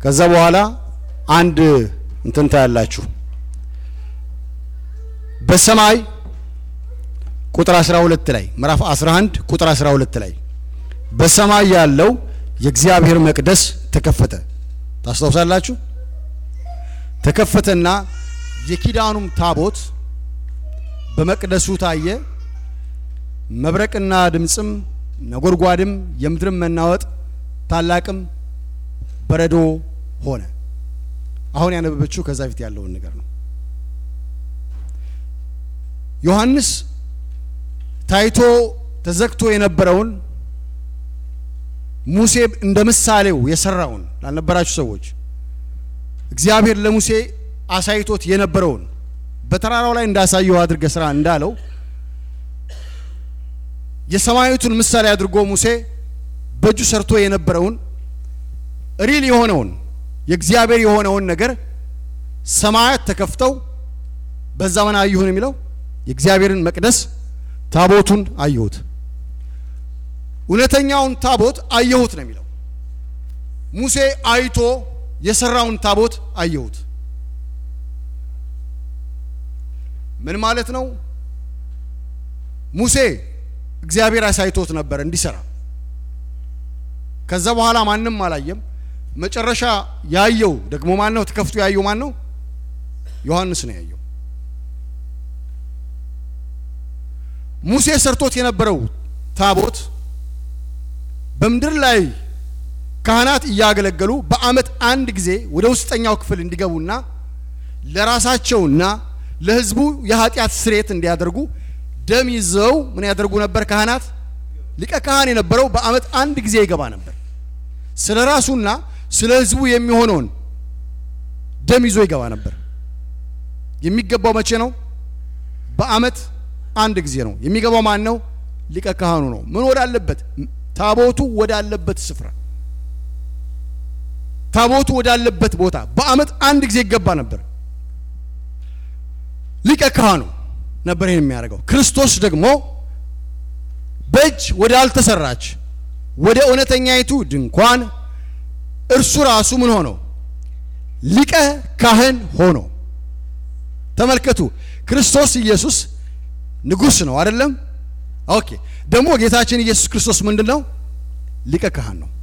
ከዛ በኋላ አንድ እንትን ታያላችሁ። በሰማይ ቁጥር 12 ላይ ምዕራፍ 11 ቁጥር 12 ላይ በሰማይ ያለው የእግዚአብሔር መቅደስ ተከፈተ። ታስታውሳላችሁ? ተከፈተና የኪዳኑም ታቦት በመቅደሱ ታየ። መብረቅና ድምፅም ነጎድጓድም የምድርም መናወጥ ታላቅም በረዶ ሆነ። አሁን ያነበበችው ከዛ ፊት ያለውን ነገር ነው። ዮሐንስ ታይቶ ተዘግቶ የነበረውን ሙሴ እንደ ምሳሌው የሰራውን ላልነበራችሁ ሰዎች እግዚአብሔር ለሙሴ አሳይቶት የነበረውን በተራራው ላይ እንዳሳየው አድርገ ስራ እንዳለው የሰማያዊቱን ምሳሌ አድርጎ ሙሴ በእጁ ሰርቶ የነበረውን ሪል የሆነውን የእግዚአብሔር የሆነውን ነገር ሰማያት ተከፍተው በዛ ምን አየሁን የሚለው የእግዚአብሔርን መቅደስ ታቦቱን አየሁት። እውነተኛውን ታቦት አየሁት ነው የሚለው። ሙሴ አይቶ የሰራውን ታቦት አየሁት። ምን ማለት ነው? ሙሴ እግዚአብሔር አሳይቶት ነበር እንዲሰራ። ከዛ በኋላ ማንም አላየም። መጨረሻ ያየው ደግሞ ማን ነው? ተከፍቶ ያየው ማን ነው? ዮሐንስ ነው ያየው። ሙሴ ሰርቶት የነበረው ታቦት በምድር ላይ ካህናት እያገለገሉ በዓመት አንድ ጊዜ ወደ ውስጠኛው ክፍል እንዲገቡና ለራሳቸውና ለሕዝቡ የኃጢአት ስርየት እንዲያደርጉ ደም ይዘው ምን ያደርጉ ነበር? ካህናት ሊቀ ካህን የነበረው በዓመት አንድ ጊዜ ይገባ ነበር። ስለ ራሱና ስለ ሕዝቡ የሚሆነውን ደም ይዞ ይገባ ነበር። የሚገባው መቼ ነው? በዓመት አንድ ጊዜ ነው የሚገባው። ማን ነው? ሊቀ ካህኑ ነው። ምን ወዳለበት? ታቦቱ ወዳለበት ስፍራ፣ ታቦቱ ወዳለበት ቦታ በዓመት አንድ ጊዜ ይገባ ነበር። ሊቀ ካህኑ ነበር ይህን የሚያደርገው። ክርስቶስ ደግሞ በእጅ ወደ አልተሰራች ወደ እውነተኛይቱ ድንኳን እርሱ ራሱ ምን ሆኖ ሊቀ ካህን ሆኖ ተመልከቱ። ክርስቶስ ኢየሱስ ንጉሥ ነው አይደለም? ኦኬ። ደግሞ ጌታችን ኢየሱስ ክርስቶስ ምንድን ነው? ሊቀ ካህን ነው።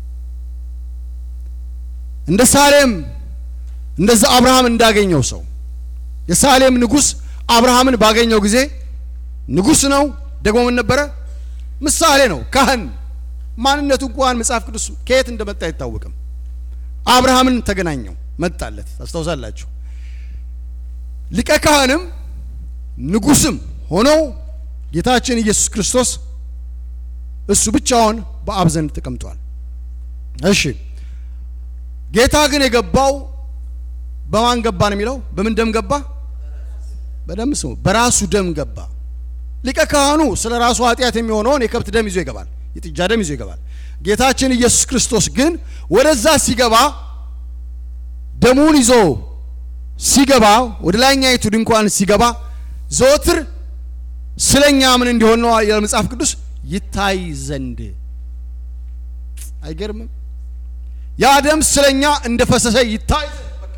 እንደ ሳሌም እንደዛ አብርሃም እንዳገኘው ሰው የሳሌም ንጉሥ አብርሃምን ባገኘው ጊዜ ንጉሥ ነው። ደግሞ ምን ነበረ? ምሳሌ ነው፣ ካህን። ማንነቱ እንኳን መጽሐፍ ቅዱስ ከየት እንደመጣ አይታወቅም። አብርሃምን ተገናኘው፣ መጣለት። ታስታውሳላችሁ። ሊቀ ካህንም ንጉሥም ሆነው ጌታችን ኢየሱስ ክርስቶስ እሱ ብቻውን በአብ ዘንድ ተቀምጧል። እሺ ጌታ ግን የገባው በማን ገባ ነው የሚለው? በምን ደም ገባ? በደም ስሙ፣ በራሱ ደም ገባ። ሊቀ ካህኑ ስለ ራሱ ኃጢአት የሚሆነውን የከብት ደም ይዞ ይገባል፣ የጥጃ ደም ይዞ ይገባል። ጌታችን ኢየሱስ ክርስቶስ ግን ወደዛ ሲገባ ደሙን ይዞ ሲገባ ወደ ላይኛይቱ ድንኳን ሲገባ ዘወትር ስለኛ ምን እንዲሆን ነው የመጽሐፍ ቅዱስ ይታይ ዘንድ። አይገርምም? ያ ደም ስለኛ እንደፈሰሰ ይታይ ዘንድ በቃ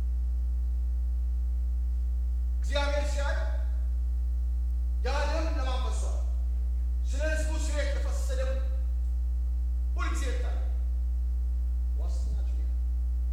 እግዚአብሔር ሲያይ ያ ደም ለማን ፈሷል? ስለ ሕዝቡ ስርየት የተፈሰሰ ደም ሁልጊዜ ይታያል። ዋስትናችን ያ ነው።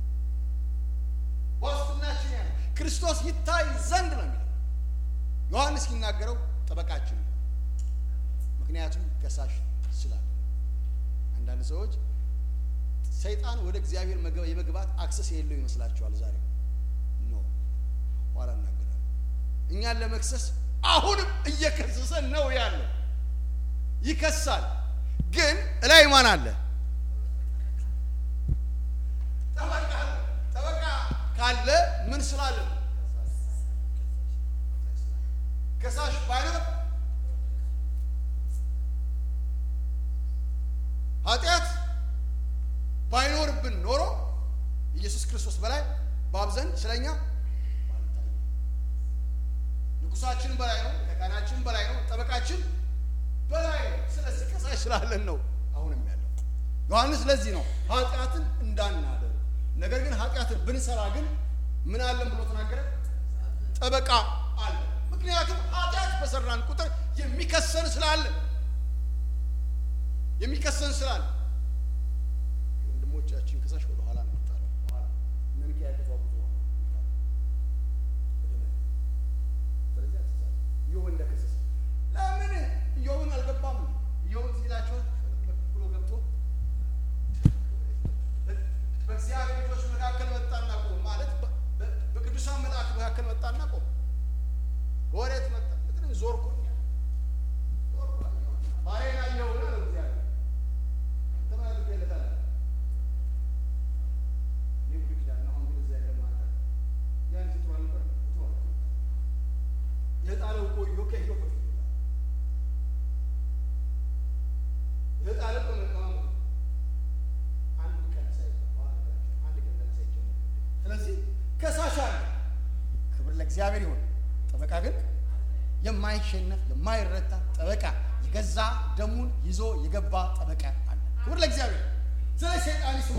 ዋስትናችን ያ ነው። ክርስቶስ ይታይ ዘንድ ነው የሚለው ዮሐንስ ሲናገረው ጠበቃችን ነው። ምክንያቱም ከሳሽ ስላለ አንዳንድ ሰዎች ሰይጣን ወደ እግዚአብሔር መግባ- የመግባት አክሰስ የሌለው ይመስላችኋል። ዛሬ ኖ ኋላ እናገራለን። እኛን ለመክሰስ አሁንም እየከሰሰን ነው ያለው። ይከሳል፣ ግን እላይ ማን አለ? ጠበቃ አለ። ጠበቃ ካለ ምን ስላለ ነው? ከሳሽ ባይኖር ኃጢአት ባይኖርብን ኖሮ ኢየሱስ ክርስቶስ በላይ በአብ ዘንድ ስለኛ ባልታየ። ንጉሳችን በላይ ነው፣ ተቃናችን በላይ ነው፣ ጠበቃችን በላይ ነው። ስለዚህ ከሳሽ ስላለን ነው አሁንም ያለው። ዮሐንስ ለዚህ ነው ኃጢአትን እንዳናደርግ ኃጢአትን ብንሰራ ግን ምን አለን ብሎ ተናገረ? ጠበቃ አለ። ምክንያቱም ኃጢአት በሰራን ቁጥር የሚከሰን ስላለ የሚከሰን ስላለ ወንድሞቻችን ከሳሽ ወደ ኋላ ነው የሚጣለው። በኋላ እነ ሚካኤል ተዋጉቶ ነው የሚጣለው ወደ መሬት። ስለዚህ አትሳሳት። ኢዮብ እንደከሰሰ ለምን ኢዮብን አልገባም? ኢዮብን ሲላቸው ብሎ ገብቶ በእግዚአብሔር ልጆች መካከል መጣና ቆም ማለት በ- በቅዱሳን መልአክ መካከል መጣና ቆም። ወዴት መጣ? ምንም ዞርኩኝ አለ። ዞርኩኝ ባሪያዬን አየሁና አለው እግዚአብሔር። አንተ ምን አድርገህለታል? እኔ ብሉይ ኪዳን ነው፣ አሁን ግን እዛ የለም ማለት አለ። ያን ስትሮ አልነበረ? ስትሮ አልነበረ? የጣለው እኮ ኢዮብ ከኢዮብ በፊት ነው የጣለው። የጣለው በመቀማመጡ ነው። አንድ ቀን ሳይባል በኋላ ነገራቸው፣ አንድ ቀን ገና ሳይጀመር ስለዚህ ከሳሽ አለ። ክብር ለእግዚአብሔር ይሁን። ጠበቃ ግን የማይሸነፍ የማይረታ ጠበቃ የገዛ ደሙን ይዞ የገባ ጠበቃ አለ። ክብር ለእግዚአብሔር። ስለ ሰይጣን ይስማ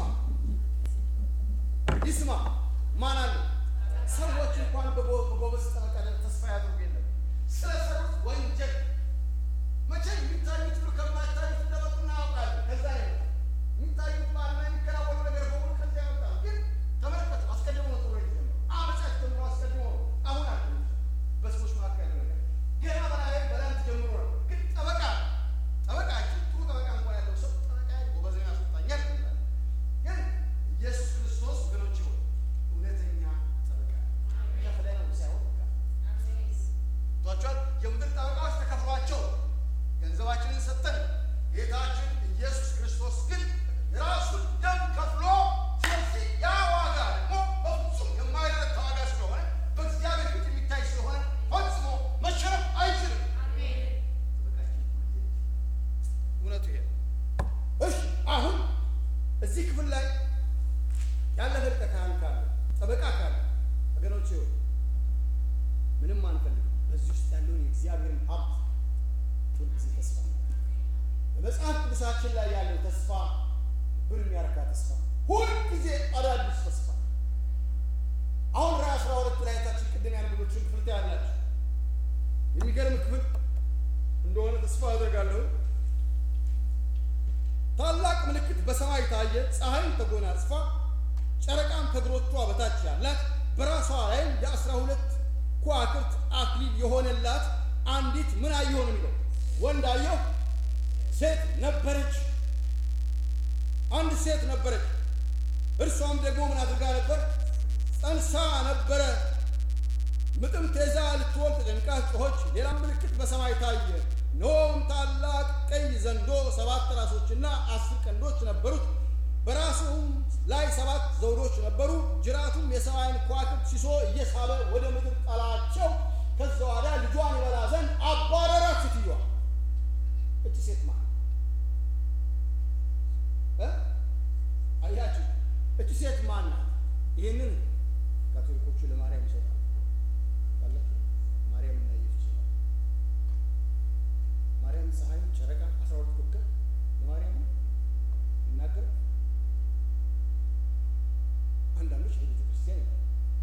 ይስማ። ማን አለ? ሰዎች እንኳን በጎ- በጎበዝ ጠበቃ ላይ ተስፋ ያደርጉ የለም ስለ ሰሩት ወንጀል መቼ የሚታዩት ሁሉ ከማይታዩት እንደመጡ እናውቃለን። ከዛ ነው የሚታዩት ባልና የሚከናወኑ ነገር በሙሉ ከዚያ ያወጣል። ግን ተመልከቱ፣ አስቀድሞ ነው ጥሩ የተጀመረው። አመጻት ጀምሮ አስቀድሞ ነው። አሁን አለ በሰዎች መካከል ያለው ነገር ገና በላይ በላንት ጀምሮ ነው። ግን ጠበቃ ጠበቃችን ጥሩ ጠበቃ እንኳን ያለው ሰው ጠበቃ ጎበዝ ያስወጣኛል ይላል። ግን ኢየሱስ ክርስቶስ ወገኖች ሆይ እውነተኛ ጠበቃ ከፍለን ነው ሳይሆን በቃ ቷቸዋል የምድር ጠበቃዎች ተከፍሏቸው ገንዘባችንን ሰጠን። ጌታችን ኢየሱስ ክርስቶስ ግን የራሱን ደም ከፍሎ ስለዚህ ያ ዋጋ ደግሞ በፍጹም የማይረታ ዋጋ ስለሆነ በእግዚአብሔር ፊት የሚታይ ስለሆነ ፈጽሞ መሸነፍ አይችልም። ጠበቃችን ሁልጊዜ እውነቱ ይሄ ነው። እሺ አሁን እዚህ ክፍል ላይ ያለፈ ሊቀ ካህን ካለ ጠበቃ ካለ ወገኖች ሆይ ምንም አንፈልግም። በዚህ ውስጥ ያለውን የእግዚአብሔርን ሀብት ሁልጊዜ ተስፋ እናደርጋለን። በመጽሐፍ ቅዱሳችን ላይ ያለው ተስፋ ልብን የሚያረካ ተስፋ፣ ሁልጊዜ አዳዲስ ተስፋ። አሁን ራ አስራ ሁለት ላይ ታችን ቅድም ያነበበችውን ክፍል ታያላችሁ። የሚገርም ክፍል እንደሆነ ተስፋ አደርጋለሁ። ታላቅ ምልክት በሰማይ ታየ። ፀሐይም ተጎናጽፋ ጨረቃም ከእግሮቿ በታች ያላት በራሷ ላይም የአስራ ሁለት ከዋክብት አክሊል የሆነላት አንዲት ምን አየሁ ነው የሚለው ወንድ አየሁ፣ ሴት ነበረች። አንድ ሴት ነበረች። እርሷም ደግሞ ምን አድርጋ ነበር? ጸንሳ ነበረ። ምጥም ተይዛ ልትወልድ ተጨንቃ ጮኸች። ሌላም ምልክት በሰማይ ታየ። እነሆም ታላቅ ቀይ ዘንዶ ሰባት ራሶችና አስር ቀንዶች ነበሩት። በራሱም ላይ ሰባት ዘውዶች ነበሩ። ጅራቱም የሰማይን ከዋክብት ሲሶ እየሳበ ወደ ምድር ጣላቸው። ከዛ ወዲያ ልጇን ይበላ ዘንድ አባረራት። ሴትዮዋ እቺ ሴት ማለት እ አያችሁ እቺ ሴት ማን ናት? ይህንን ካቶሊኮቹ ለማርያም ይሰጣሉ። ታውቃላችሁ? ማርያም እና ኢየሱስ ይላሉ። ማርያም ፀሐይ፣ ጨረቃ፣ አስራ ሁለት ኮከብ ለማርያም ነው የሚናገረው። አንዳንዶች ለቤተ ክርስቲያን ይላሉ።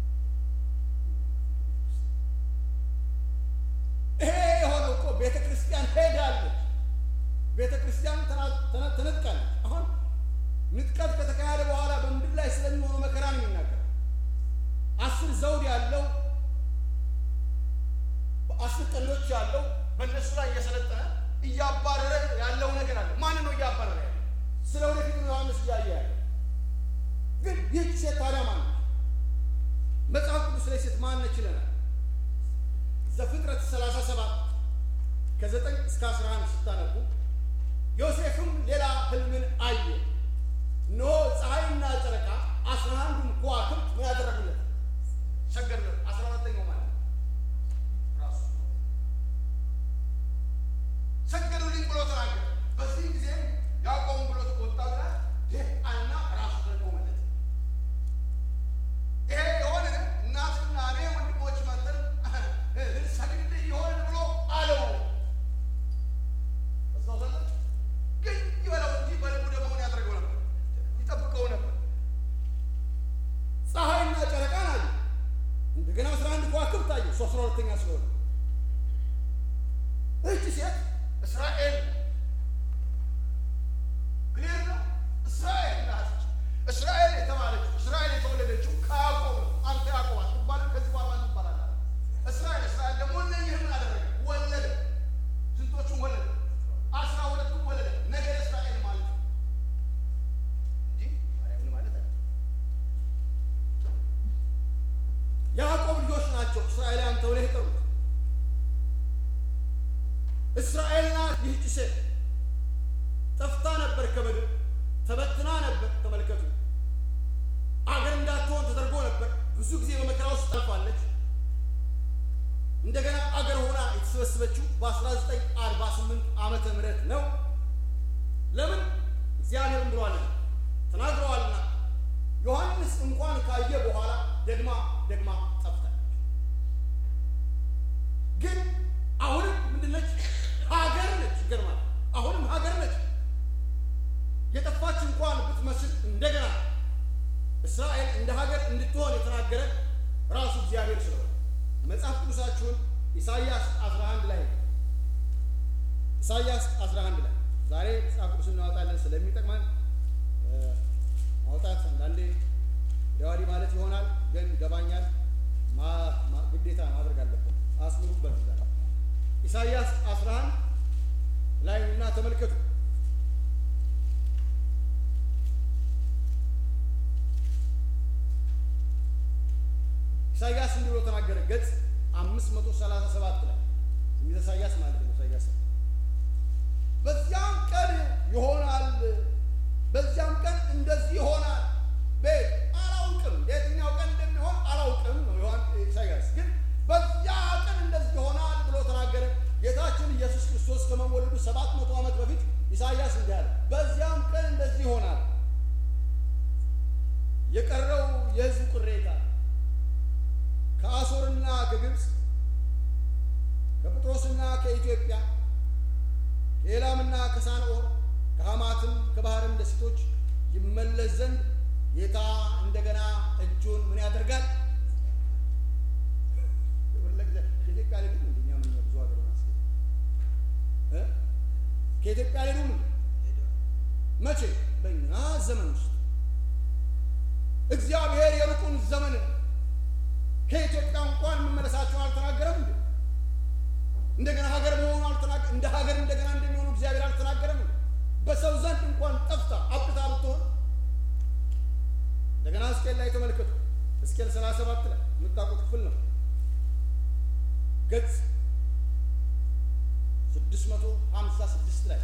ይሄ የሆነው እኮ ቤተ ክርስቲያን ሄዳለች። ቤተ ክርስቲያን ተና- ተነ- ተነጥቃለች። አሁን ንጥቀት ከተካሄደ በኋላ በምድር ላይ ስለሚሆነው መከራ ነው የሚናገረው። አስር ዘውድ ያለው በአስር ቀንዶች ያለው በእነሱ ላይ እየሰለጠነ እያባረረ ያለው ነገር አለ። ማን ነው እያባረረ ያለው? ስለ ወደፊት ነው ዮሐንስ እያየ ያለው። ግን ይህች ሴት ታዲያ ማን ነች? መጽሐፍ ቅዱስ ላይ ሴት ማን ነች ይለናል። ዘፍጥረት 37 ከ9 እስከ 11 ስታነቡ ዮሴፍም ሌላ ህልምን አየ። እነሆ ፀሐይና ጨረቃ አስራ አንዱም ከዋክብት ምን ያደረጉለት ሰገዱለት። አስራ አራተኛው ማለት ነው ራሱ ሰገዱልኝ ብሎ ተናገረ። በዚህ ጊዜ ያዕቆብ ብሎ ወጣ ብላ አና ራሱ ተቆመለት። ይሄ የሆነ እናትና እኔ ወንድሞች መጠን ልንሰግድልህ ይሆን ብሎ አለው። አስታውሳለህ? ግን ይበለው እንጂ በልቡ ደግሞ ምን ያደርገው ነበር? ይጠብቀው ነበር። የሚታየው እሱ አስራ ሁለተኛ ስለሆነ እህች ሴት እስራኤል ክሊር ነው። እስራኤል ናት። እስራኤል የተባለችው እስራኤል የተወለደችው ከያዕቆብ ነው። አንተ ያዕቆብ አትባልም፣ ከዚህ በኋላ ማን ትባላለህ? እስራኤል እስራኤል ደግሞ እነኝህን ምን አደረገ? ወለደ። ስንቶቹን ወለደ? አስራ ሁለቱን ወለደ። ነገደ እስራኤል ማለት ነው እንጂ ማርያምን ማለት አይደለም። ያዕቆብ ልጆች ናቸው እስራኤላውያን ተብለው የጠሩት። እስራኤል ናት ይህች ሴት ጠፍታ ነበር ከምድር ተበትና ነበር። ተመልከቱ፣ አገር እንዳትሆን ተደርጎ ነበር። ብዙ ጊዜ በመከራ ውስጥ ታልፋለች። እንደገና አገር ሆና የተሰበሰበችው በ1948 ዓመተ ምህረት ነው። ለምን? እግዚአብሔርም ብሏልና ተናግረዋልና። ዮሐንስ እንኳን ካየ በኋላ ደግማ ደግማ ጠፍታለች። ግን አሁንም ምንድነች? ሀገር ነች። ይገርማል። አሁንም ሀገር ነች። የጠፋች እንኳን ብትመስል እንደገና እስራኤል እንደ ሀገር እንድትሆን የተናገረ ራሱ እግዚአብሔር ስለሆነ መጽሐፍ ቅዱሳችሁን ኢሳይያስ 11 ላይ ኢሳይያስ 11 ላይ ዛሬ መጽሐፍ ቅዱስ እናወጣለን ስለሚጠቅመን ማውጣት አንዳንዴ ደዋዲ ማለት ይሆናል፣ ግን ይገባኛል። ግዴታ ማድረግ አለብን። አስምሩበት። ዛ ኢሳይያስ 11 ላይ እና ተመልከቱ ኢሳይያስ እንዲህ ብሎ ተናገረ። ገጽ አምስት መቶ ሰላሳ ሰባት ላይ ትንቢተ ኢሳይያስ ማለት ነው። ኢሳይያስ በዚያም ቀን ይሆናል፣ በዚያም ቀን እንደዚህ ይሆናል። ቤት አላውቅም፣ የትኛው ቀን እንደሚሆን አላውቅም ነው ዮሐን ኢሳይያስ ግን በዚያ ቀን እንደዚህ ይሆናል ብሎ ተናገረ። ጌታችን ኢየሱስ ክርስቶስ ከመወለዱ ሰባት መቶ ዓመት በፊት ኢሳይያስ እንዲህ አለ፣ በዚያም ቀን እንደዚህ ይሆናል የቀረው የሕዝብ ቅሬታ ከአሦርና ከግብፅ ከጵጥሮስና ከኢትዮጵያ ከኤላምና ከሳንኦር ከሐማትም ከባህርም ደሴቶች ይመለስ ዘንድ ጌታ እንደገና እጁን ምን ያደርጋል? ከኢትዮጵያ ሌሉ እንደኛ ምን ብዙ ሀገር ማስገ ከኢትዮጵያ ሌሉ መቼ? በእኛ ዘመን ውስጥ እግዚአብሔር የሩቁን ዘመን ከኢትዮጵያ እንኳን መመለሳቸውን አልተናገረም እንዴ? እንደገና ሀገር መሆኑ አልተናገ እንደ ሀገር እንደገና እንደሚሆኑ እግዚአብሔር አልተናገረም እንዴ? በሰው ዘንድ እንኳን ጠፍታ አብቅታ ብትሆን እንደገና ሕዝቅኤል ላይ ተመልከቱ። ሕዝቅኤል ሰላሳ ሰባት ላይ የምታውቁት ክፍል ነው። ገጽ ስድስት መቶ ሀምሳ ስድስት ላይ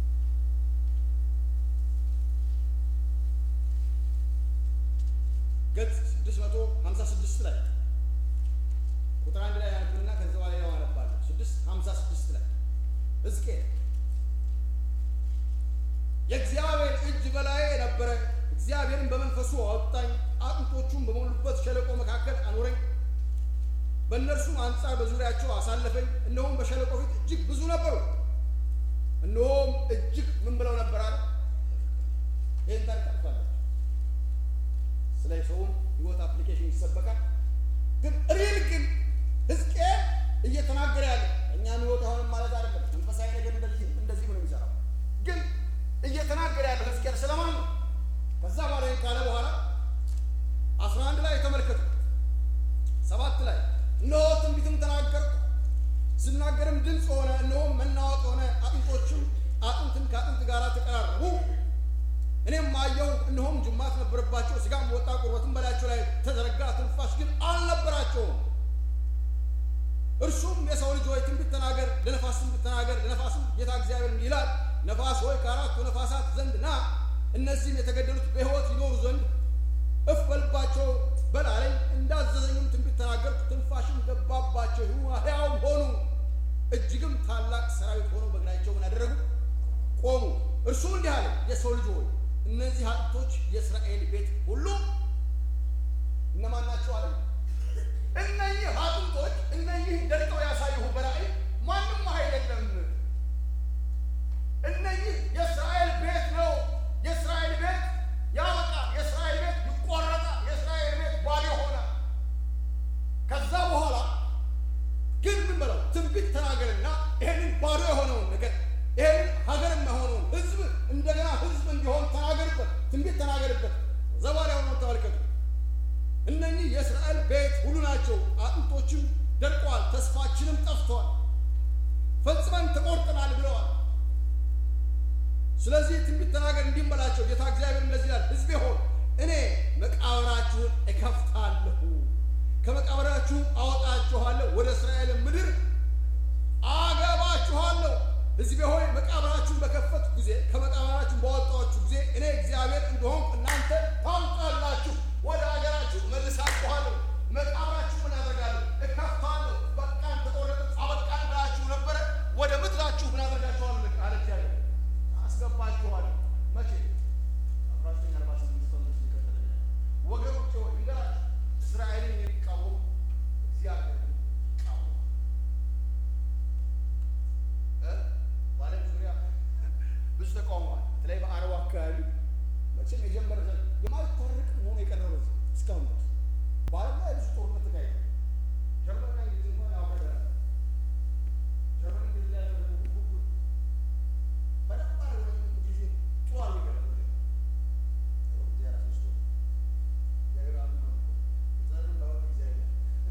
ገጽ ስድስት መቶ ሀምሳ ስድስት ላይ ቁጥር አንድ ላይ ያነብና ከዚ በኋላ ያው አነባለሁ። ስድስት ሀምሳ ስድስት ላይ ሕዝቅኤል የእግዚአብሔር እጅ በላዬ ነበረ፣ እግዚአብሔርን በመንፈሱ አወጣኝ፣ አጥንቶቹም በሞሉበት ሸለቆ መካከል አኖረኝ፣ በእነርሱም አንጻር በዙሪያቸው አሳለፈኝ። እነሆም በሸለቆ ፊት እጅግ ብዙ ነበሩ። እነሆም እጅግ ምን ብለው ነበር አለ። ይህን ታሪክ ታውቃላችሁ። ስለ ሰውን ህይወት አፕሊኬሽን ይሰበካል። ግን ሪል ግን ሕዝቅኤል እየተናገረ ያለ እኛም ህይወት አሁንም ማለት አይደለም። መንፈሳዊ ነገር እንደዚህ እንደዚህ ነው የሚሰራው። ግን እየተናገረ ያለ ሕዝቅኤል ስለማን ነው? ከዛ በኋላ ካለ በኋላ አስራ አንድ ላይ ተመልከቱ። ሰባት ላይ እነሆ ትንቢትም ተናገርኩ፣ ስናገርም ድምፅ ሆነ፣ እነሆም መናወጥ ሆነ፣ አጥንቶችም አጥንትን ከአጥንት ጋር ተቀራረቡ። እኔም አየሁ፣ እነሆም ጅማት ነበረባቸው፣ ስጋም ወጣ፣ ቁርበትም በላያቸው ላይ ተዘረጋ፣ ትንፋሽ ግን አልነበራቸውም። እርሱም የሰው ልጅ ሆይ ትንቢት ተናገር፣ ለነፋስ ትንቢት ተናገር። ለነፋስም ጌታ እግዚአብሔር እንዲህ ይላል፣ ነፋስ ሆይ ከአራቱ ነፋሳት ዘንድ ና፣ እነዚህም የተገደሉት በሕይወት ይኖሩ ዘንድ እፍ በልባቸው በል አለኝ። እንዳዘዘኝም ትንቢት ተናገርኩ፣ ትንፋሽም ገባባቸው፣ ሕያውም ሆኑ። እጅግም ታላቅ ሰራዊት ሆኖ በእግራቸው ምን አደረጉ? ቆሙ። እርሱ እንዲህ አለ፣ የሰው ልጅ ሆይ እነዚህ አጥንቶች የእስራኤል ቤት ሁሉ እነማን ናቸው አለ። እነዚህ አጥንቶች እነዚህ ደርቀው ያሳየሁ በራእይ ማንም አይደለም። እነዚህ የእስራኤል ቤት ነው። የእስራኤል ቤት ያበቃል። የእስራኤል ቤት ይቆረጣል። የእስራኤል ቤት ባዶ ሆነ። ከዛ በኋላ የእስራኤል ቤት ሁሉ ናቸው። አጥንቶችም ደርቀዋል፣ ተስፋችንም ጠፍተዋል፣ ፈጽመን ተቆርጠናል ብለዋል። ስለዚህ ትንቢት ተናገር እንዲህም በላቸው፣ ጌታ እግዚአብሔር እንደዚህ ይላል፣ ሕዝቤ ሆይ እኔ መቃብራችሁን እከፍታለሁ፣ ከመቃብራችሁም አወጣችኋለሁ፣ ወደ እስራኤል ምድር አገባችኋለሁ። ሕዝቤ ሆይ መቃብራችሁን በከፈትኩ ጊዜ ከመቃብራችሁን ባወጣችሁ ጊዜ እኔ እግዚአብሔር እንደሆንኩ እናንተ ታውቃላችሁ። ወደ ሀገራችሁ መልሳችኋለሁ። መቃብራችሁ ምን አደርጋለሁ? እከፍታለሁ። በቃን ተቆረጠ አበቃን ብላችሁ ነበረ። ወደ ምድራችሁ ምን አደርጋችኋለሁ? አለ እግዚአብሔር። አስገባችኋለሁ። መቼ? አስራ ዘጠኝ አርባ ስምንት ኮንግረስ ይከተለኛል። ወገኖቼ ሆይ እንገራችሁ፣ እስራኤልን የሚቃወም እግዚአብሔር ይቃወማል። እ? በዓለም ዙሪያ ብዙ ተቃውሟል። በተለይ በአረቡ አካባቢ መቼም የጀመረ ዘ- የማይታረቅ መሆኑ የቀረበ እስካሁን ድረስ በዓለም ላይ ብዙ ጦርነት ተካሂዷል። ጀርመንና እንግሊዝ እንኳን ያውቀዳል። ጀርመን እንግሊዝ ላይ ያደረገው ሁሉ በደንብ አድርገው እንግሊዝ ጥሩ አድርገው ይገርማል። እግዚአብሔር አስነስቶ እግዚአብሔር አንዱ ነው እኮ። የተዘሩን ላወቅ እግዚአብሔር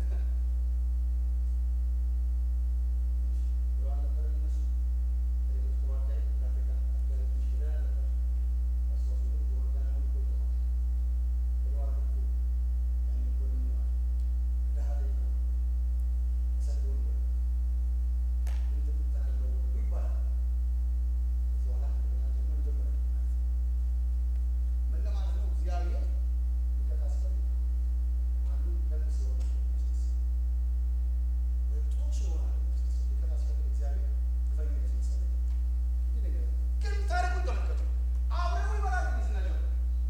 ብሎ አልነበረ እነሱ ከሌሎች ጥሩ አካባቢ ከአፍሪካ አካባቢ ትንሽ ይለያል ነበር። አስታውሱ እንደው ጆርዳን አሁን እኮ ጥሯል። ብለዋል እኮ ያኔ እኮ ምን ይለዋል? ድሀ ላይ ነው ተሰደው ነው ምን ትምታለው ይባላል። ከዚህ በኋላ እንደገና ጀርመን ጀመረ ምን ለማለት ነው? እግዚአብሔር ሊቀጣ ሲፈልግ አንዱ ደግ ስለሆነ ያስነሳል። ወይም ጥሩ ስለሆነ ያስነሳል። ሊቀጣ ሲፈልግ እግዚአብሔር ግፈኛ ያስነሳል። ይህ ነገር ነው። ግን ታሪኩን ተመልከቱ። አብረው ይበላሉ እንግሊዝና ጀርመን።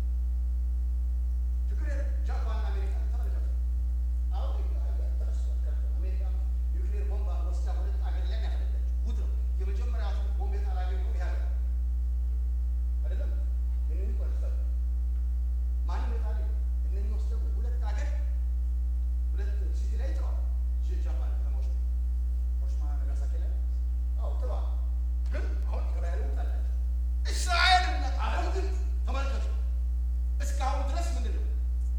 ችግር የለም። ጃፓንና አሜሪካ ተመልከቱ። አሁን ተረስቷል። ቀርቷል። አሜሪካ ኒውክሌር ቦምብ ወስዳ ሁለት አገር ላይ ያፈነዳችው ጉድ ነው። የመጀመሪያ አቶሚክ ቦምብ የጣለ አገር ነው ይህ ሀገር አይደለም። ይህንን ቆርጠል ማንም የጣለ የለም። እነኚህ ወስደው ሁለት አገር ሁለት ሲቲ ላይ ጥለዋል። ጃፓን ከተማዎች ላይ ሂሮሺማ ናጋሳኪ ላይ አዎ ጥለዋል። ግን አሁን እስራኤል ወጣላቸው። እስራኤልና ዓለም ግን ተመልከቱ እስካሁን ድረስ ምንድን ነው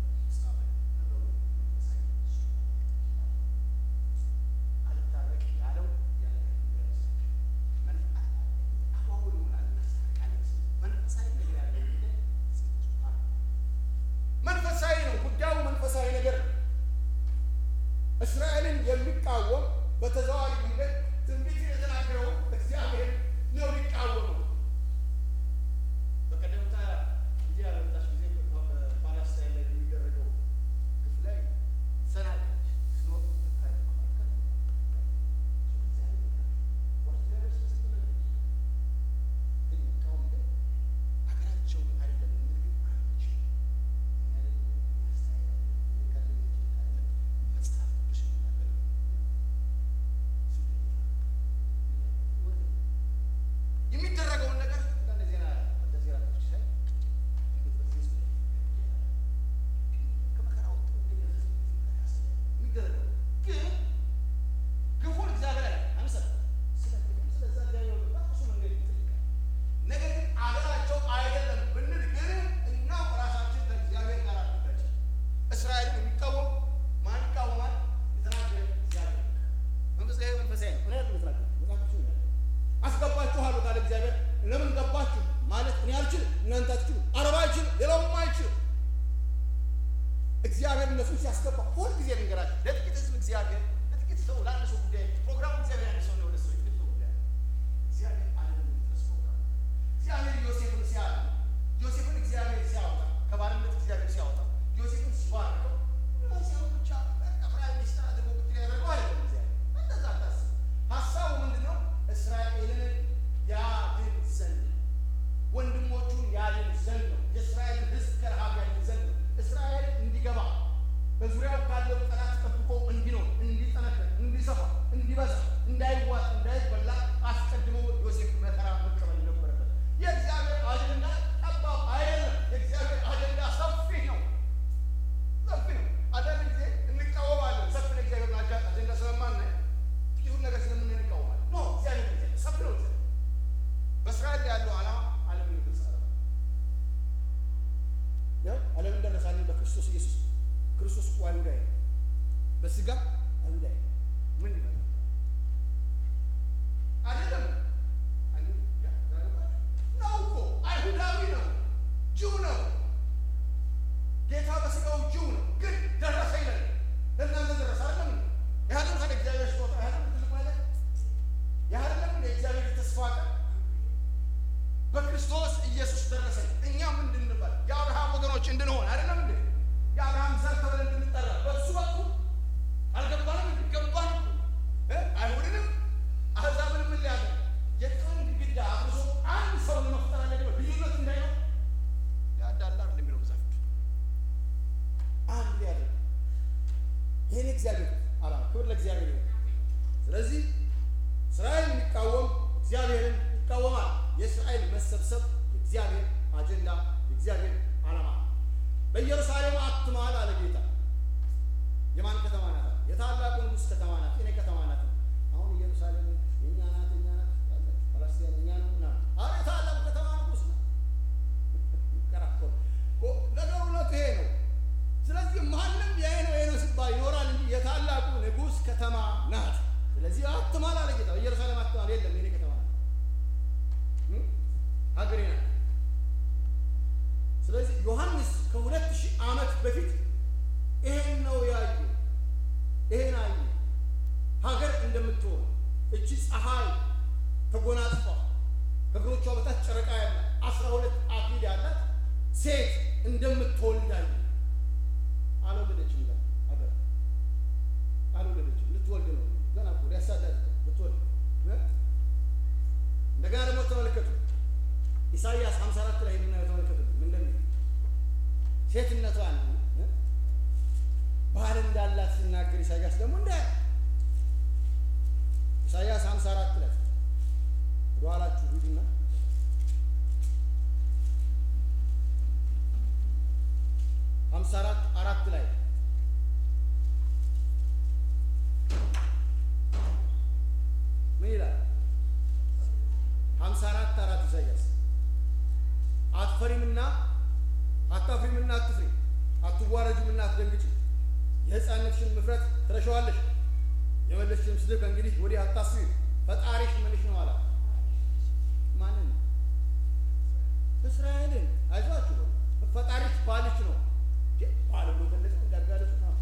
አልታረቅ ያለው ያለ አሁን ይሆናል እናስታርቃለን ሲል መንፈሳዊ ነገር ያለው ነገር መንፈሳዊ ነው ጉዳዩ መንፈሳዊ ነገር ነው። እስራኤልን የሚቃወም በተዘዋዋሪ መንገድ ትንቢት የተናገረው እግዚአብሔር ነው ሊቃወመው። በቀደምታ እዚህ ያለመጣች ጊዜ በፓላስታይን ላይ የሚደረገው ግፍ ላይ ሰናለች ስኖር ሀገራቸው አይደለም ምግብ አንችል መጽሐፍ ቅዱስ የሚናገር የሚደረገውን ነገር አንዳንድ ዜና አንዳንድ ዜና ከፍቼ ሳይ እንዴት በዚህ ህዝብ ላይ ከመከራ ወጥቶ እንደገና ህዝብ መከራ ያሳያል። የሚደረገው ግን ግፉን እግዚአብሔር ላይ አንሰጥ ስለ ግፉን ስለዛ እግዚአብሔር በራሱ መንገድ ይጠይቃል። ነገር ግን አገራቸው አይደለም ብንል ግን እኛው ራሳችን ከእግዚአብሔር ጋር አድርጋችን እስራኤልን የሚቃወም ማን ይቃወማል? የተናገረ እግዚአብሔር መንፈሳዊ መንፈሳዊ ነው። እኔ አይደለም የተናገርኩት፣ መጽሐፍ ቅዱስ ነው የሚናገረው። አስገባችኋለሁ ካለ እግዚአብሔር ለምን ገባችሁ ማለት እኔ አልችልም፣ እናንተ አትችሉ፣ አረባ አይችልም፣ ሌላውም አይችልም። እግዚአብሔር እነሱን ሲያስገባ ሁል ጊዜ ልንገራችሁ፣ ለጥቂት ህዝብ እግዚአብሔር ለጥቂት ሰው ለአንድ ሰው ጉዳይ ፕሮግራሙ እግዚአብሔር አንድ ሰው ነው፣ ለሰው ጥቂት ሰው ጉዳይ እግዚአብሔር ዓለምን የሚደርስ ፕሮግራም ነው። እግዚአብሔር ዮሴፍን ሲያለ ዮሴፍን እግዚአብሔር ሲያወጣ ከባርነት እግዚአብሔር ሲያወጣ ዮሴፍን ሲባርከው ዮሴፍን ብቻ ጠቅላይ ሚኒስትር አድርጎ ብትል ያደርገው አይደለም እግዚአብሔር እንደዛ አታስብ። ሀሳቡ ምንድን ነው? እስራኤልን ያድን ዘንድ ወንድሞቹን ያድን ዘንድ ነው። የእስራኤልን ሕዝብ ከረሃብ ያድን ዘንድ ነው። እስራኤል እንዲገባ በዙሪያው ካለው ጠላት ጠብቆ እንዲኖር፣ እንዲጠነክር፣ እንዲሰፋ፣ እንዲበዛ፣ እንዳይዋጥ፣ እንዳይበላ አስቀድሞ ዮሴፍ መከራ መቀበል ነበረበት። የእግዚአብሔር አጀንዳ ጠባብ አይደለም። የእግዚአብሔር አጀንዳ ሰፊ ነው፣ ሰፊ ነው። አንዳንድ ጊዜ እንቃወማለን። ሰፊ ነው እግዚአብሔር አጀንዳ ስለማናይ ጥቂቱን ነገር ስለምናይ እንቃወማለን። ኖ እግዚአብሔር ጊዜ ሰፊ ነው። እግዚአብሔር በእስራኤል ያለው ዓላማ ዓለምን ግልጽ ዓላማ ያው ዓለምን ደረሳለን በክርስቶስ ኢየሱስ ክርስቶስ እኮ አይሁዳዊ ነው። በስጋ አይሁዳዊ ነው። ምን ይመጣል? አይደለም ነው እኮ አይሁዳዊ ነው፣ ጅው ነው። ጌታ በስጋው ጅው ነው፣ ግን ደረሰ ይላል። ለእናንተ ደረሰ አይደለም? ያህልም ከደ እግዚአብሔር ስጦታ ያህልም ትልቅ ማለት ያህልም የእግዚአብሔር ተስፋ ቃል በክርስቶስ ኢየሱስ ደረሰ። እኛ ምንድን እንባል? የአብርሃም ወገኖች እንድንሆን አይደለም እንዴ? የአብርሃም ዘር ተብለን እንድንጠራ በእሱ በኩል አልገባንም እንዴ? ገባን እኮ እ አይሁድንም አሕዛብንም ምን ሊያደርግ የጥልን ግድግዳ አፍርሶ አንድ ሰው ለመፍጠር አለ ብሎ ልዩነት እንዳይሆን ያዳላ አይደል የሚለው መጽሐፍ አንድ ሊያደርግ ይህን እግዚአብሔር አላማ ክብር ለእግዚአብሔር ይሁን። ስለዚህ እስራኤል የሚቃወም እግዚአብሔርን ይቃወማል። የእስራኤል መሰብሰብ የእግዚአብሔር አጀንዳ የእግዚአብሔር ዓላማ ነው። በኢየሩሳሌም አትማል አለ ጌታ። የማን ከተማ ናት? የታላቁ ንጉሥ ከተማ ናት። የኔ ከተማ ናት። አሁን ኢየሩሳሌም የእኛ ናት፣ የእኛ ናት ያለች ፓለስቲን የእኛ ነው ምናምን። አረ የታላቁ ከተማ ንጉሥ ነው። ይከራከሩ እኮ ነገሩ እውነቱ ይሄ ነው። ስለዚህ ማንም ይሄ ነው ይሄ ነው ሲባል ይኖራል እንጂ የታላቁ ንጉሥ ከተማ ናት። ስለዚህ አትማል አለ ጌታ። ኢየሩሳሌም አትማል የለም የኔ ከተማ ናት እ ሀገሬ ናት። ስለዚህ ዮሐንስ ከሁለት ሺህ ዓመት በፊት ይሄን ነው ያዩ። ይሄን አዩ። ሀገር እንደምትሆን እቺ ፀሐይ ተጎናጽፋ ከእግሮቿ በታች ጨረቃ ያላት አስራ ሁለት አክሊል ያላት ሴት እንደምትወልድ አዩ። አልወለደችም ገና ሀገር አልወለደችም። ልትወልድ ነው ገና እኮ ሊያሳዳድ ልትወልድ እ እንደገና ደግሞ ተመልከቱ ኢሳይያስ 54 ላይ የምናየው ተመልከቱ ምን እንደሚል ሴትነቷን እ ባል እንዳላት ሲናገር ኢሳይያስ ደግሞ እንደ ኢሳይያስ 54 ላይ ወደኋላችሁ ሂዱና ሀምሳ አራት አራት ላይ ምን ይላል? ሀምሳ አራት አራት ኢሳይያስ አትፈሪምና አታፍሪምና አትፍሪ፣ አትዋረጅምና አትደንግጪ። የሕፃንነትሽን ምፍረት ትረሻዋለሽ፣ የመለስሽን ስድብ ከእንግዲህ ወዲህ አታስቢ። ፈጣሪሽ ምንሽ ነው አላት። ማንን? እስራኤልን። አይዟችሁ ፈጣሪሽ ባልሽ ነው። ባል ብሎ ገለጸ። እንዳጋለጹ ነው።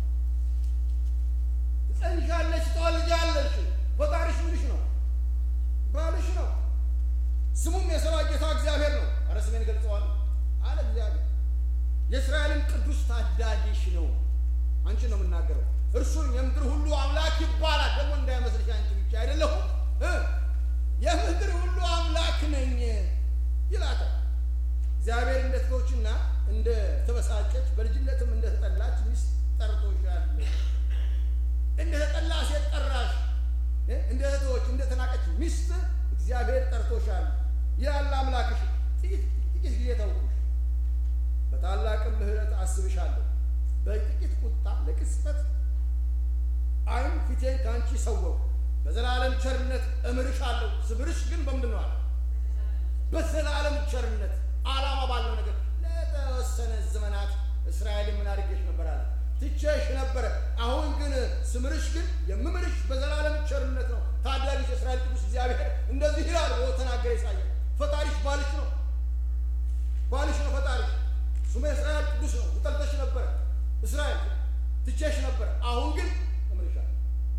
ትጸንሻለሽ፣ ትወልጃለሽ። ፈጣሪሽ ምንሽ ነው? ባልሽ ነው። ስሙም የሰራዊት ጌታ እግዚአብሔር ነው። ኧረ ስሜን ገልጸዋለሁ አለ እግዚአብሔር። የእስራኤልን ቅዱስ ታዳጊሽ ነው። አንቺን ነው የምናገረው። እርሱን የምድር ሁሉ አምላክ ይባላል። ደግሞ እንዳይመስልሽ አንቺ ብቻ አይደለሁም እ የምድር ሁሉ አምላክ ነኝ ይላታል። እግዚአብሔር እንደ ተተወችና እንደ ተበሳጨች በልጅነትም እንደ ተጠላች ሚስት ጠርቶሻል። እንደ ተጠላ ሴት ጠራሽ። እንደ ተተወች እንደ ተናቀች ሚስት እግዚአብሔር ጠርቶሻል ይላል አምላክሽ። ጥቂት ጥቂት ጊዜ ተውኩሽ፣ በታላቅም ምሕረት አስብሻለሁ። በጥቂት ቁጣ ለቅጽበት ዓይን ፊቴን ከአንቺ ሰወርኩ። በዘላለም ቸርነት እምርሻለሁ። ስምርሽ ግን በምንድን ነው አለ? በዘላለም ቸርነት ዓላማ ባለው ነገር ለተወሰነ ዘመናት እስራኤልን ምን አድርጌሽ ነበር አለ? ትቼሽ ነበረ። አሁን ግን ስምርሽ ግን የምምርሽ በዘላለም ቸርነት ነው። ታዳጊሽ የእስራኤል ቅዱስ እግዚአብሔር እንደዚህ ይላል ብሎ ተናገረ ኢሳይያስ። ፈጣሪሽ ባልሽ ነው፣ ባልሽ ነው ፈጣሪሽ። ስሙ የእስራኤል ቅዱስ ነው። ትጠልተሽ ነበረ እስራኤል፣ ትቼሽ ነበረ። አሁን ግን እምርሻለሁ።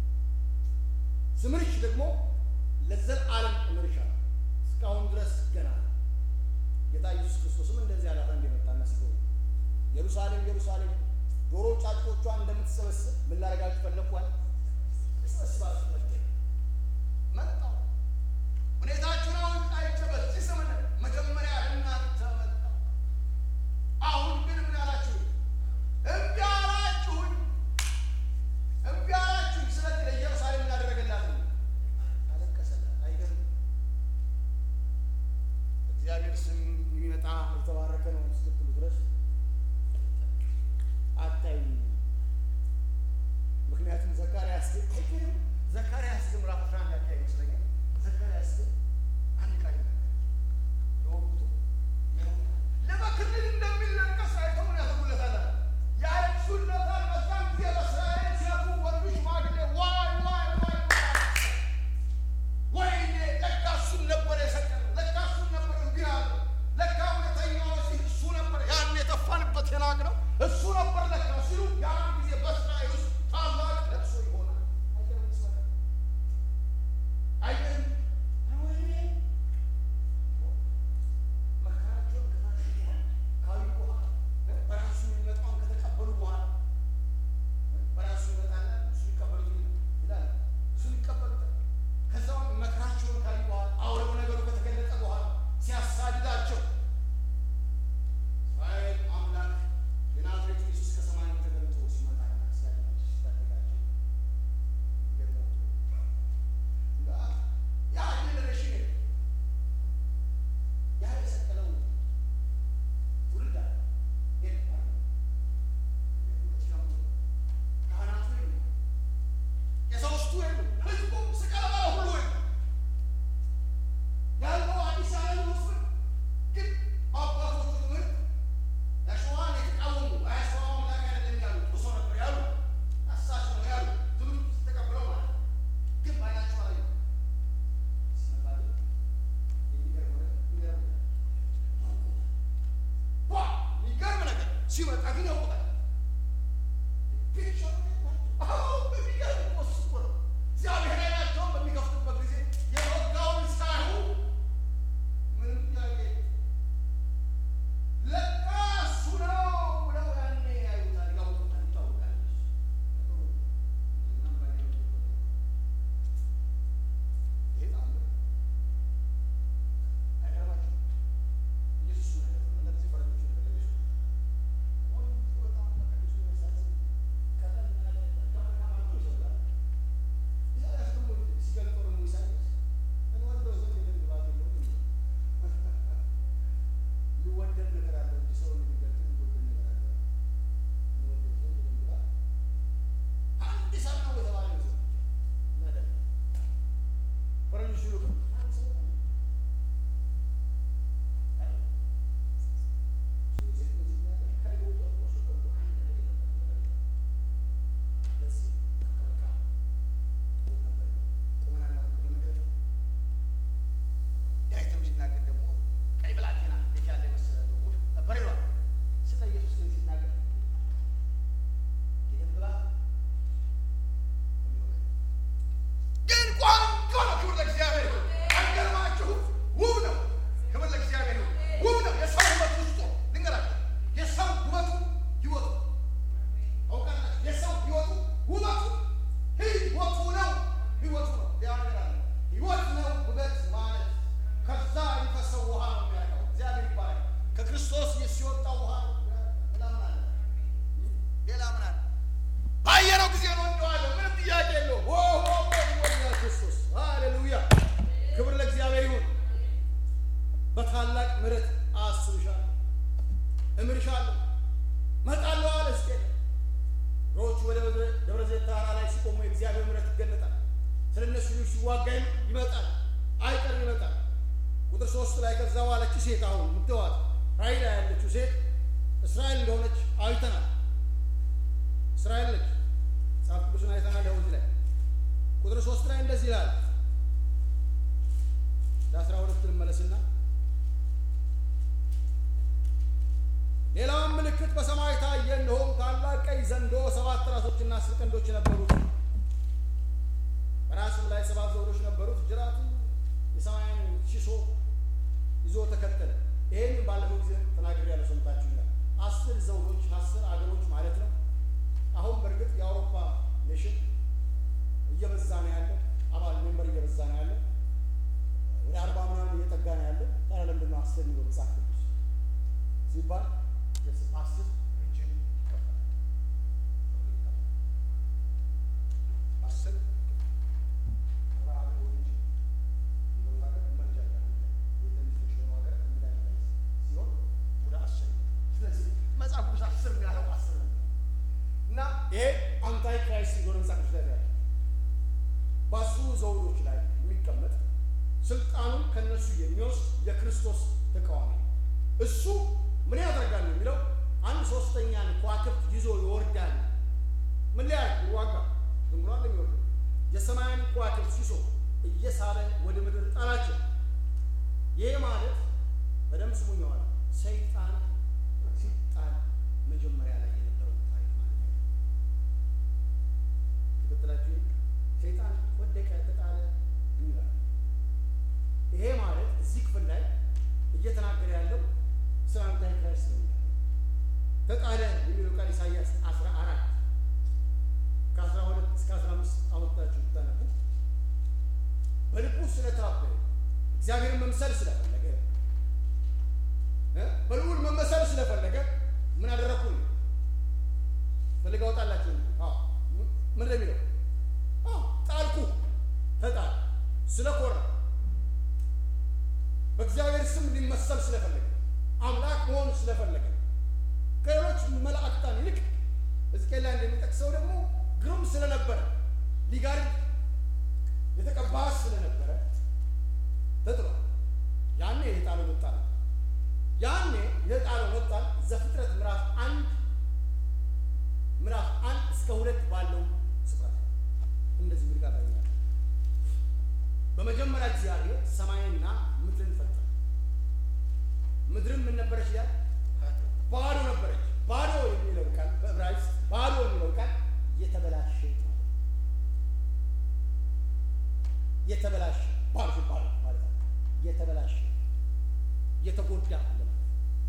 ስምርሽ ደግሞ ለዘላለም እምርሻለሁ። እስካሁን ድረስ ገና ነው። ጌታ ኢየሱስ ክርስቶስም እንደዚህ አላት እንደመጣና ሲጎ ኢየሩሳሌም ኢየሩሳሌም ዶሮ ጫጩቶቿን እንደምትሰበስብ ምን ላደርጋችሁ ፈለግኳል? እሰበስባችሁ መጣሁ። ሁኔታችሁን አሁን አይቼ በዚህ ዘመን መጀመሪያ እናንተ መጣሁ። አሁን ግን ምን አላችሁ? እምቢ አላችሁኝ፣ እምቢ አላችሁኝ። ስለዚህ ለኢየሩሳሌም ምን አደረገላት? አለቀሰላት። አይገርም? እግዚአብሔር ስም የሚመጣ የተባረከ ነው እስክትሉ ድረስ አታዩኝ። ምክንያቱም ዘካርያስ ግን አይገርም? ዘካርያስ ግን ምዕራፍ አስራ አንድ አካባቢ ይመስለኛል። ዘካርያስ ግን አንድ ቃል ይናገራል። ለወቅቱ ለመክልል እንደሚለቀስ አይተው ምን ያደርጉለታል? ያለቅሱለታል ጊዜ ነው እንደዋለሁ። ምንም ጥያቄ የለውም። ኦ ኦ ኦ ይሞላል ክርስቶስ። ሃሌሉያ ክብር ለእግዚአብሔር ይሁን። በታላቅ ምሕረት አስብሻለሁ፣ እምርሻለሁ፣ እመጣለሁ አለ ሕዝቅኤል። እግሮቹ ወደ ደብረ ዘይት ተራራ ላይ ሲቆሙ የእግዚአብሔር ምሕረት ይገለጣል። ስለ እነሱ ልጆች ሲዋጋ ይመጣል፣ አይቀርም ይመጣል። ቁጥር ሶስት ላይ ከዛ በኋላች ሴት አሁን ምትዋት ራእይ ላይ ያለችው ሴት እስራኤል እንደሆነች አይተናል። እስራኤል ነች። መጽሐፍ ቅዱስን አይተናል። ያው እዚህ ላይ ቁጥር ሶስት ላይ እንደዚህ ይላል። ለአስራ ሁለት ልመለስና ሌላውን ምልክት በሰማይ ታየ፣ እነሆም ታላቅ ቀይ ዘንዶ ሰባት ራሶችና አስር ቀንዶች ነበሩት፣ በራሱም ላይ ሰባት ዘውዶች ነበሩት። ጅራቱ የሰማይን ሺሶ ይዞ ተከተለ። ይሄን ባለፈው ጊዜ ተናግሬያለሁ፣ ሰምታችሁኛል። አስር ዘውዶች አስር አገሮች ማለት ነው። አሁን በእርግጥ የአውሮፓ ኔሽን እየበዛ ነው ያለው፣ አባል ሜምበር እየበዛ ነው ያለው። ወደ አርባ ምናምን እየጠጋ ነው ያለው። ታዲያ ለምንድን ነው አስር የሚለው መጽሐፍ ቅዱስ ሲባል አስር ሪጅን ይከፈላል። አስር መጽሐፍ ቅዱስ አስር የሚያለው አስር ነው እና ይሄ አንታይ ክራይስት እንደሆነ መጽሐፍ ቅዱስ ላይ ያለ በአስሩ ዘውዶች ላይ የሚቀመጥ ስልጣኑን ከነሱ የሚወስድ የክርስቶስ ተቃዋሚ ነው። እሱ ምን ያደርጋል ነው የሚለው አንድ ሶስተኛን ከዋክብት ይዞ ይወርዳል። ምን ሊያደርግ ይዋጋ? ዝም ብሎ አይደለም የሚወርደው። የሰማያን ከዋክብት ሲሶ እየሳበ ወደ ምድር ጣላቸው። ይህ ማለት በደንብ ስሙኝ ዋል ሰይጣን ሲጣል መጀመሪያ ላይ የነበረው ታሪክ ማለት ነው። ትክትላችሁ ሰይጣን ወደቀ፣ ተጣለ ይላል። ይሄ ማለት እዚህ ክፍል ላይ እየተናገረ ያለው ስለ አንታይ ክራይስት ነው የሚለው ተጣለ የሚለው ቃል ኢሳያስ አስራ አራት ከአስራ ሁለት እስከ አስራ አምስት አወጣችሁ ብታነቡ በልቡ ስለታበየ እግዚአብሔርን መምሰል ስለፈለገ እ በልዑል መመሰል ስለፈለገ ምን አደረግኩኝ ፈልግ አወጣላችሁ ምን እንደሚለው ጣልኩ ተጣል ስለኮራ በእግዚአብሔር ስም ሊመሰል ስለፈለገ አምላክ መሆን ስለፈለገ ከሌሎች መላእክታን ይልቅ ሕዝቅኤል ላይ እንደሚጠቅሰው ደግሞ ግሩም ስለነበረ ሊጋርድ የተቀባ ስለነበረ ተጥሏል። ያኔ የጣለው መጣል ያኔ የጣለው መጣል ዘፍጥረት ምዕራፍ አንድ ምዕራፍ አንድ እስከ ሁለት ባለው ስፍራ እንደዚህ ሚል ቃል ታገኛለህ። በመጀመሪያ እግዚአብሔር ሰማይንና ምድርን ፈጠረ። ምድርም ምን ነበረች ይላል? ባዶ ነበረች። ባዶ የሚለው ቃል በዕብራይስጥ ባዶ የሚለው ቃል የተበላሸ ማለት ነው። የተበላሸ ባዶ ባዶ ማለት ነው። የተበላሸ የተጎዳ ማለት ነው።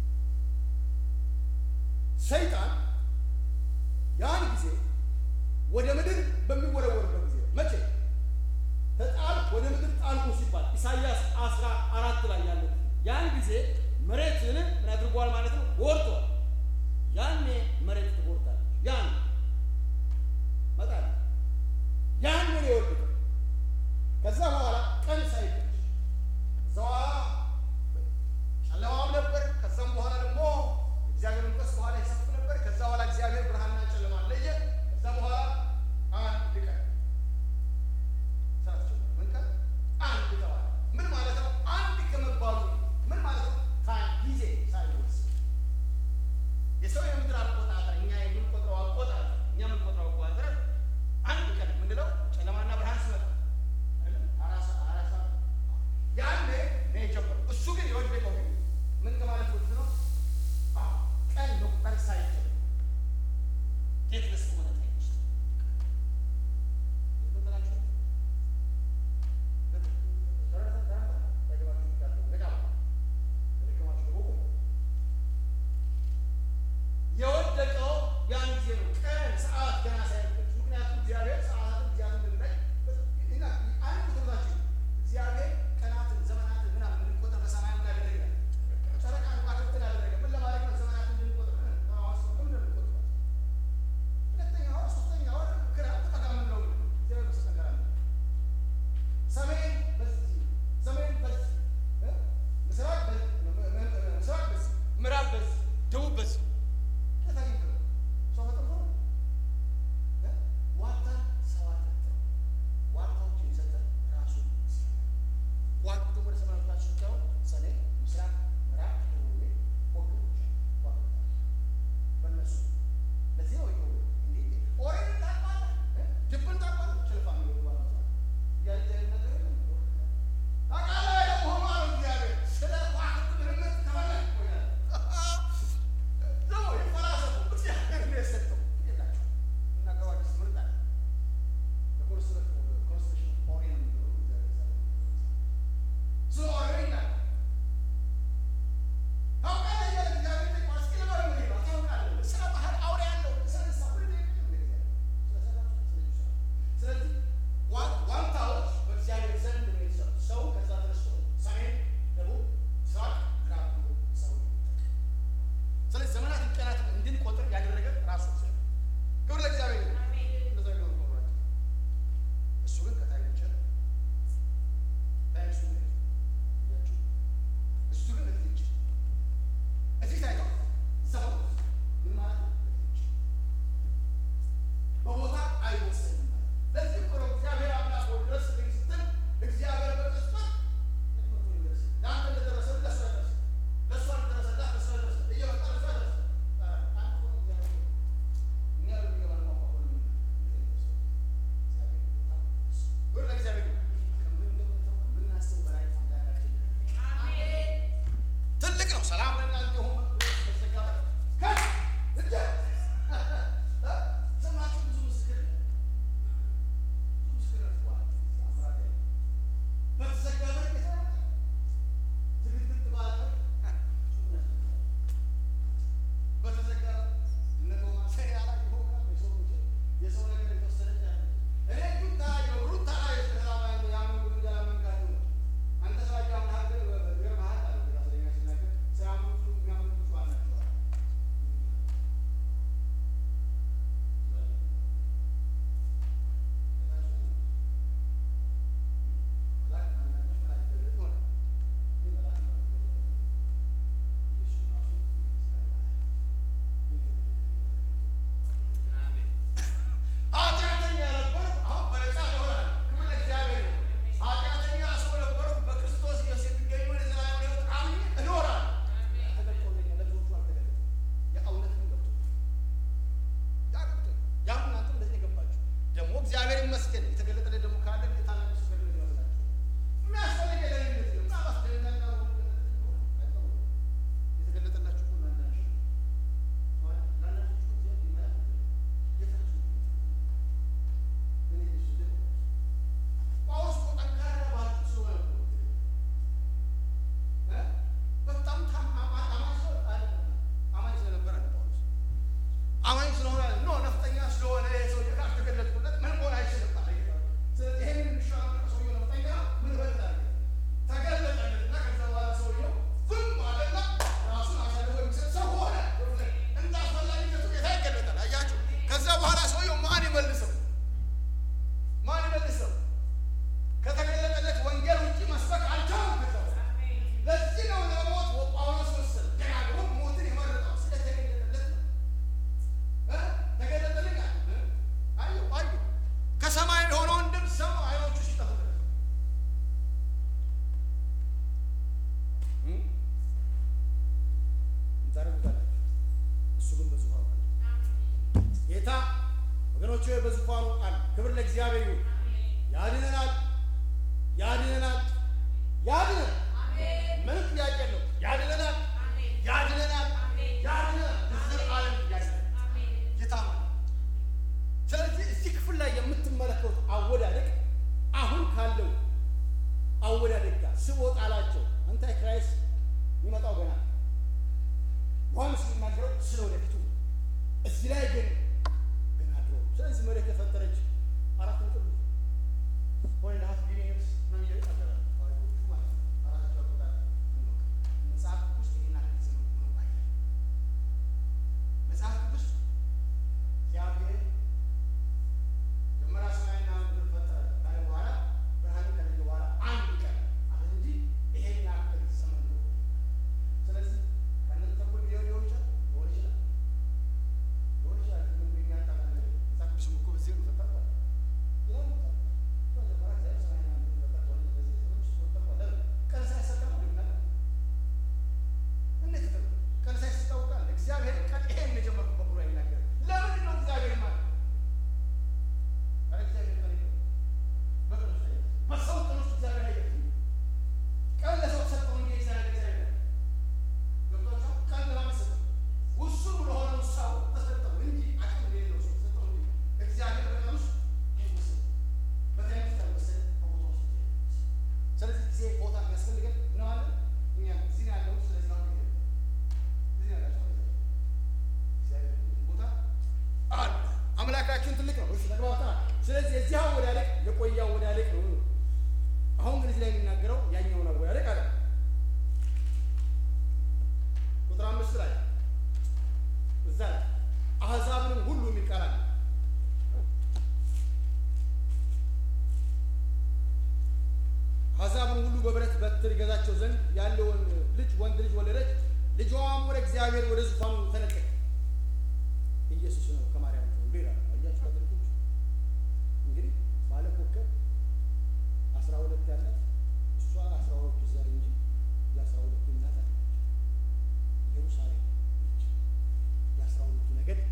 ሰይጣን ያን ጊዜ ወደ ምድር በሚወረወርበት ጊዜ መቼ ተጣል ወደ ምድር ጣልኩ ሲባል ኢሳይያስ አስራ አራት ላይ ያለው ያን ጊዜ መሬትን ምን አድርጓል ማለት ነው? ጎርቷል። ያኔ መሬት ትጎርታለች። ያን መጣል ያን ነው የወደቀው። ከዛ በኋላ ቀን ሳይደርስ ከዛ በኋላ ጨለማም ነበር። ከዛም በኋላ ደግሞ እግዚአብሔር መንፈስ በኋላ ይሰፍ ነበር። ከዛ በኋላ እግዚአብሔር ብርሃንና ጨለማ ለየ። ከዛ በኋላ አንድ ቀን ስራቸው ምን ቀን አንድ ተባለ። ምን ማለት ነው? አንድ ከመባሉ ምን ማለት ነው? ጊዜ ሳይወስድ የሰው የምድር አቆጣጠር እኛ ደግሞ እግዚአብሔር ይመስገን የተገለጠለት ደግሞ ካለ የታላቅ ምስክርነት ይመስላችሁ የሚያስፈልግ የደህንነት ነው። ምናልባት ደህንነት ጋር ሆኖ አይታወቅም። የተገለጠላችሁ እኮ እናንተ ናችሁ። ማለት ላላችሁ እኮ እግዚአብሔር ይመራል። የታችሁ እኔ እሱ ደግሞ ጳውሎስ እኮ ጠንካራ ባለ ስለሆነ እኮ እ በጣም ታም- አማ- አማኝ ሰው አይደለም። አማኝ ስለነበረ ነው ጳውሎስ አማኝ ስለሆነ ኖ ነፍጠኛ ስለሆነ ይሄ ሰውዬ ካልተገለጥኩለት ምን መሆን አይችልም አለ ጌታ። ስለዚህ ይሄንን የሚሻለው ሰውዬው ነፍጠኛ ምን በላል ተገለጠለትና ከዛ በኋላ ሰውዬው ዝም አለና ራሱን አሳልፎ የሚሰጥ ሰው ሆነ። እንደ አስፈላጊነቱ ጌታ ይገለጣል። አያችሁ። ከዛ በኋላ ሰውዬው ማን ይመልሰው? ማን ይመልሰው? ከተገለጠለት ወንጌል ውጭ መስበክ አልቻለም። ከዛ በኋላ ለዚህ ነው ለሞት ጳውሎስ ወሰነ። ደጋግሞ ሞትን የመረጠው ስለተገለጠለት ነው። ተገለጠልኝ አለ። አየሁ አየሁ ከሰማይ የሆነውን ድምፅ ሰማ። አይኖቹ ሲጠፉ ድረስ ታደርጉታላችሁ። እሱ ግን በዙፋኑ አለ። ጌታ ወገኖች ሆይ በዙፋኑ አለ። ክብር ለእግዚአብሔር ይሁን። ያድነናል፣ ያድነናል፣ ያድነናል። ምንም ጥያቄ የለውም። ያድነናል፣ ያድነናል፣ ያድነናል። ለዘላለም ያድነናል። ጌታ ማለት ስለዚህ እዚህ ክፍል ላይ የምትመለከቱት አወዳደቅ አሁን ካለው አወዳደቅ ጋር ስቦ ጣላቸው። አንታይ ክራይስት የሚመጣው ገና ነው። ዮሐንስ የሚናገረው ስለ ወደፊቱ ነው። እዚህ ላይ ግን ገና ድሮ። ስለዚህ መሬት ተፈጠረች አራት ነጥብ ሆነ ሀፍ ቢሊየንስ ነው የሚለው ይናገራል። አዋቂዎቹ ማለት ነው። አራታቸው አቆጣጠር እንወቅ። መጽሐፍ ቅዱስ ይሄን ያህል ዘመን ሆኖ አይደለም። መጽሐፍ ቅዱስ እግዚአብሔር መጀመሪያ ሰማይና ምድር ፈጠረ ካለ በኋላ ብርሃንን ከለየ በኋላ አንድ ቀን አለ እንጂ ይሄን ያህል ዘመን ነው። ስለዚህ ከነዚህ ተኩል ቢሆን ሊሆን ይችላል ሊሆን ይችላል ሊሆን ይችላል። ግን በእኛ አንጻር ነገር መጽሐፍ ቅዱስም እኮ በዚህ ነው ፈጠረ ማለት ነው። ይላል መጽሐፍ ቅዱስ። መጀመሪያ እግዚአብሔር ሰማይና ምድርን ፈጠረ ከሆነ በዚህ ዘመን ውስጥ ፈጠረ ከሆነ ለምን? ቀን ሳይሰጠው ነው የሚናገር እንዴት ነው? ቀን ሳይሰጥ ታውቃለህ? እግዚአብሔር ቀን ይሄን የጀመረው በኩሉ አይናገርም። ለምንድን ነው እግዚአብሔር ማለት? ኧረ እግዚአብሔር ቀን የለውም። በቀን ውስጥ አይደለም። በሰው ቀን ውስጥ እግዚአብሔር አይደለም። ቀን ለሰው ተሰጠው እንጂ እግዚአብሔር እግዚአብሔር አይደለም። ገብቷችኋል? ቀን ለማን ተሰጠው? ውሱን ለሆነው ሰው ተሰጠው እንጂ አቅም ለሌለው ሰው ተሰጠው እንጂ እግዚአብሔር በቀን ውስጥ አይወሰንም። በታይም ውስጥ አይወሰንም፣ በቦታ ውስጥ አይወሰንም። ስለዚህ ጊዜ ቦታ የሚያስፈልገን ነው አለ እኛ እዚህ ነው ያለሁት። ስለዚህ አሁን ጊዜ እዚህ ነው ያላችሁት። እግዚአብሔር ቦታ አለ። አምላካችን ትልቅ ነው። እሺ ተግባብተናል። ስለዚህ የዚህ አወዳደቅ የቆየ አወዳደቅ ነው። አሁን ግን እዚህ ላይ የሚናገረው ያኛውን አወዳደቅ አለ። ቁጥር አምስት ላይ እዛ ላይ አሕዛብንም ሁሉ የሚል ቃል አለ። አሕዛብን ሁሉ በብረት በትር ይገዛቸው ዘንድ ያለውን ልጅ ወንድ ልጅ ወለደች። ልጇም ወደ እግዚአብሔር ወደ ዙፋኑ ተነጠቀ። ኢየሱስ ነው ከማርያም ተወልዶ ይላል። አያችሁ ካቶሊኮች እንግዲህ ባለ ኮከብ አስራ ሁለት ያላት እሷ አስራ ሁለቱ ዘር እንጂ የአስራ ሁለቱ እናት አለች። ኢየሩሳሌም ነች። የአስራ ሁለቱ ነገድ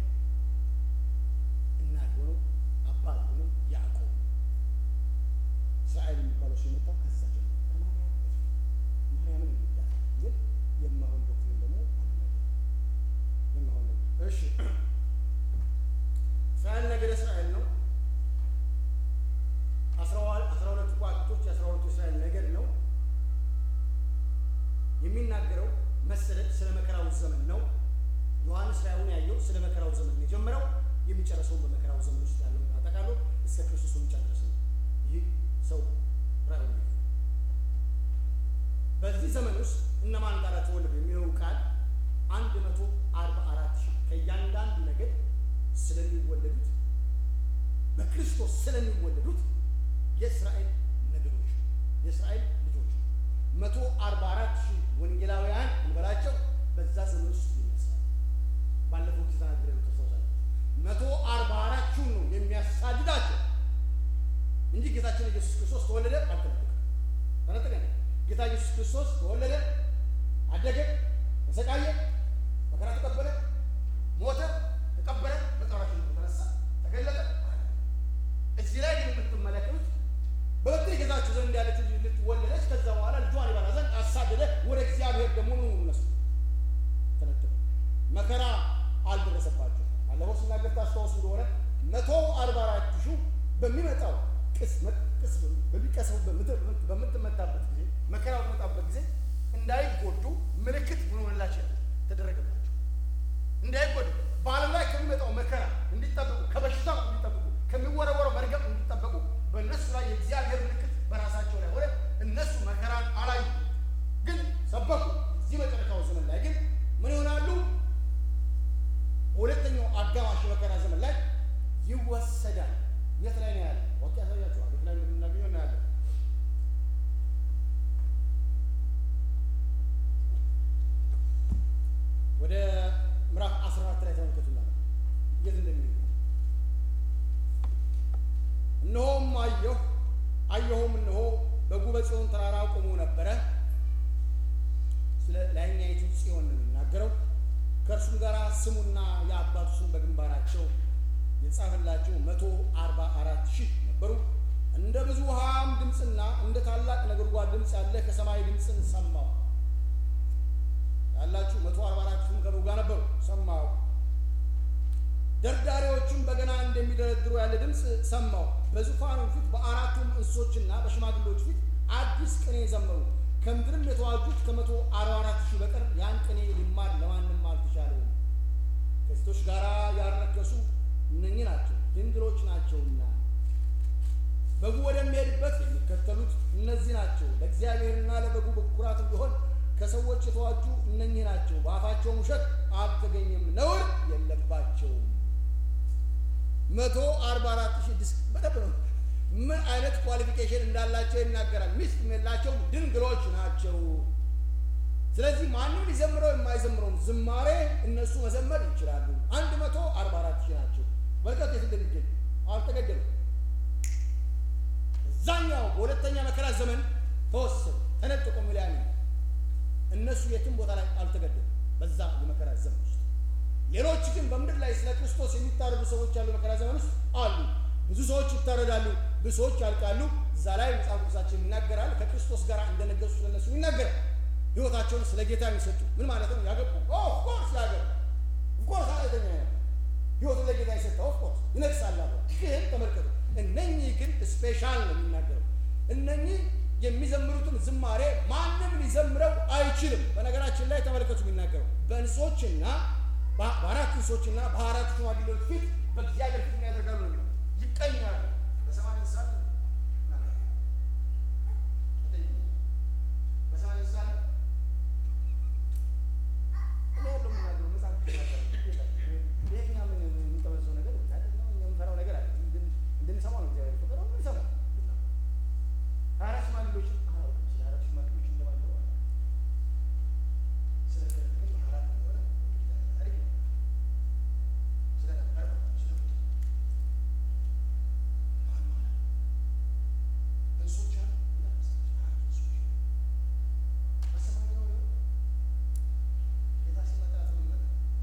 እናት ሆነው አባት ሆነው ያዕቆብ እስራኤል የሚባለው ሰው የመጣው ከዛ ጀምሮ ከማርያም በፊት ማርያምን የሚዳት ግን የማይሆን ዶክትሪን ደግሞ አልነገርም። የማይሆን ነገር እሺ እስራኤል ነገደ እስራኤል ነው። አስራ አስራ ሁለቱ ከዋክብቶች የአስራ ሁለቱ እስራኤል ነገድ ነው። የሚናገረው መሰለድ ስለ መከራው ዘመን ነው። ዮሐንስ ራእዩን ያየው ስለ መከራው ዘመን ነው የጀመረው። የሚጨረሰውን በመከራው ዘመን ውስጥ ያለው አጠቃሎ እስከ ክርስቶስ መምጫ ድረስ ነው። ይህ ሰው ራእዩን ያየው በዚህ ዘመን ውስጥ እነማን ጋር ተወለዱ የሚለው ቃል አንድ መቶ አርባ አራት ሺህ ከእያንዳንዱ ነገድ ስለሚወለዱት በክርስቶስ ስለሚወለዱት የእስራኤል ነገዶች የእስራኤል ልጆች መቶ አርባ አራት ሺህ ወንጌላውያን እንበላቸው በዛ ዘመን ውስጥ ይነሳል። ባለፈው ጊዜ ተናግሬ ነው ተሰውሳል። መቶ አርባ አራት ሺህ ነው የሚያሳድዳቸው እንጂ ጌታችን ኢየሱስ ክርስቶስ ተወለደ አልተነጠቀም። ተነጠቀ ጌታ ኢየሱስ ክርስቶስ ተወለደ፣ አደገ፣ ተሰቃየ፣ መከራ ተቀበለ፣ ሞተ፣ ተቀበለ፣ መቃብራችን ተነሳ፣ ተገለጠ። ስለሆነ መቶ አርባ አራት ሺህ በሚመጣው ቅስመት ቅስ በሚቀሰፉበት ምድር በምትመታበት ጊዜ መከራ በመጣበት ጊዜ እንዳይጎዱ ምልክት ምን ሆነላቸው ተደረገባቸው። እንዳይጎዱ በዓለም ላይ ከሚመጣው መከራ እንዲጠበቁ፣ ከበሽታ እንዲጠበቁ፣ ከሚወረወረው መርገም እንዲጠበቁ በእነሱ ላይ የእግዚአብሔር ምልክት በራሳቸው ላይ ሆነ። እነሱ መከራን አላዩ፣ ግን ሰበኩ። እዚህ መጨረሻው ዘመን ላይ ግን ምን ይሆናሉ? በሁለተኛው አጋማሽ መከራ ዘመን ላይ ይወሰዳል። የት ላይ ነው ያለ? ወቅ ያሳያቸዋል። የት ላይ እንደምናገኘው እናያለን። ወደ ምዕራፍ 14 ላይ ተመልከቱና የት እንደሚሄዱ እነሆም አየሁ አየሁም እነሆ በጉ በጽዮን ተራራ ቆሞ ነበረ። ስለ ላይኛይቱ ጽዮን ነው የሚናገረው። ከእርሱም ጋር ስሙና የአባቱ ስም በግንባራቸው የጻፈላቸው መቶ አርባ አራት ሺህ ነበሩ። እንደ ብዙ ውሃም ድምፅና እንደ ታላቅ ነጎድጓድ ድምፅ ያለ ከሰማይ ድምፅን ሰማሁ። ያላችሁ መቶ አርባ አራት ሺህም ከበጉ ጋር ነበሩ። ሰማሁ። ደርዳሪዎቹም በገና እንደሚደረድሩ ያለ ድምፅ ሰማሁ። በዙፋኑ ፊት በአራቱም እንስሶችና በሽማግሌዎች ፊት አዲስ ቅኔ ዘመሩ። ከምድርም የተዋጁት ከመቶ አርባ አራት ሺህ በቀር ያን ቅኔ ሊማር ለማንም አልተቻለውም። ከሴቶች ጋር ያልረከሱ እነኚህ ናቸው፣ ድንግሎች ናቸውና በጉ ወደሚሄድበት የሚከተሉት እነዚህ ናቸው። ለእግዚአብሔርና ለበጉ በኩራት ቢሆን ከሰዎች የተዋጁ እነኚህ ናቸው። በአፋቸውም ውሸት አልተገኘም፣ ነውር የለባቸውም። መቶ አርባ አራት ሺህ ዲስክ በደንብ ነው። ምን አይነት ኳሊፊኬሽን እንዳላቸው ይናገራል። ሚስት የላቸውም፣ ድንግሎች ናቸው። ስለዚህ ማንም ሊዘምረው የማይዘምረውን ዝማሬ እነሱ መዘመር ይችላሉ። አንድ መቶ አርባ አራት ሺህ ናቸው። በርከት የት እንደሚገኝ አልተገደሉም። እዛኛው በሁለተኛ መከራ ዘመን ተወሰዱ፣ ተነጥቆ ሚሊያን እነሱ የትም ቦታ ላይ አልተገደሉም። በዛ የመከራ ዘመን ውስጥ ሌሎች ግን በምድር ላይ ስለ ክርስቶስ የሚታረዱ ሰዎች ያሉ መከራ ዘመን ውስጥ አሉ። ብዙ ሰዎች ይታረዳሉ፣ ብዙ ሰዎች ያልቃሉ። እዛ ላይ መጽሐፍ ቅዱሳችን ይናገራል። ከክርስቶስ ጋር እንደነገሱ ስለነሱ ይናገራል። ህይወታቸውን ስለ ጌታ የሚሰጡ ምን ማለት ነው? ያገቡ ኦፍኮርስ ያገቡ ኦፍኮርስ አለተኛ ህይወቱን ለጌታ የሰጠ ኦፍኮርስ ይነግሳል። ግን ተመልከቱ፣ እነኚህ ግን ስፔሻል ነው የሚናገረው። እነኚህ የሚዘምሩትን ዝማሬ ማንም ሊዘምረው አይችልም። በነገራችን ላይ ተመልከቱ የሚናገረው በእንስሶችና በአራት እንስሶችና በአራት ሽማግሌዎች ፊት በእግዚአብሔር ፊት ያደርጋሉ ነው ይቀኛሉ። በሰማይ እንስሳት በሰማይ እንስሳት እኔ ያለው የምናገረው መጽሐፍ ይሄኛ ምን የምንጠበሰው ነገር የምንፈራው ነገር አለ እንድንሰማው ነው እግዚአብሔር ፈቀደው እንሰማው ከአራት ሽማግሌዎች አላውቅም። ስለ አራት ሽማግሌዎች እንደማለት ነው። ስለ ግን አራት እንደሆነ ታሪክ ነው። ስለ ነበር ስለ ማን ማለት እንስሶች አሉ አራት እንስሶች በሰማይ ነው ነው ጌታ ሲመጣ ምን መጣ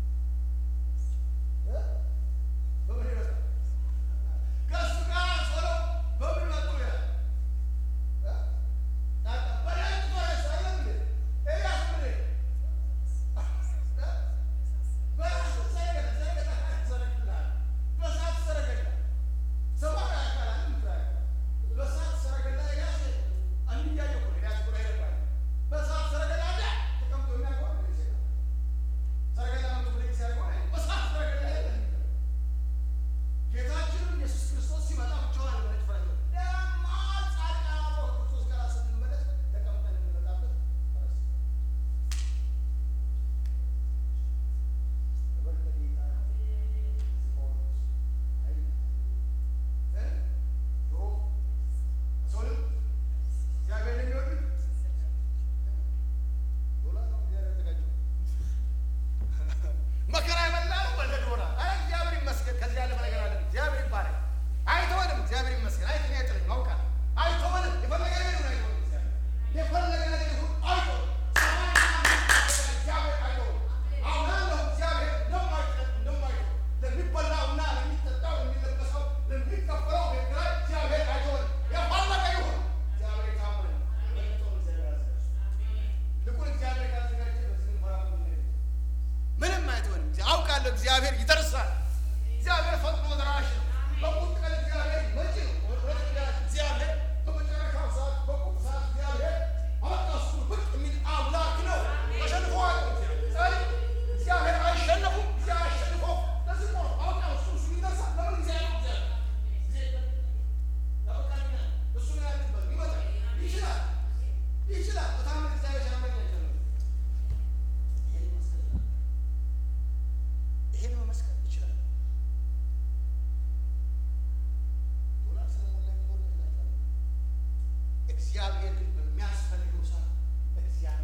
እ በምን ይመጣ ከእሱ ጋር ሆነው በምን መጡ ይላል ጌታችንም ኢየሱስ ክርስቶስ ሲመጣ ብቻውን አልመጣም። ደማቅ ጻድቃን አብረው ክርስቶስ ጋር ስንመለስ ተቀምጠን የምንመጣበት ፈረስ ክብር ለጌታ ይሁን። አይ እ ድሮ ሰው ልጅ እግዚአብሔርን የሚወዱት ዶላር ነው እግዚአብሔር ያዘጋጀው መከራ የበላ ነው ወለድ ሆና አረ እግዚአብሔር ይመስገን። ከዚህ ያለፈ ነገር አለ። እግዚአብሔር ይባረክ። አይተወንም።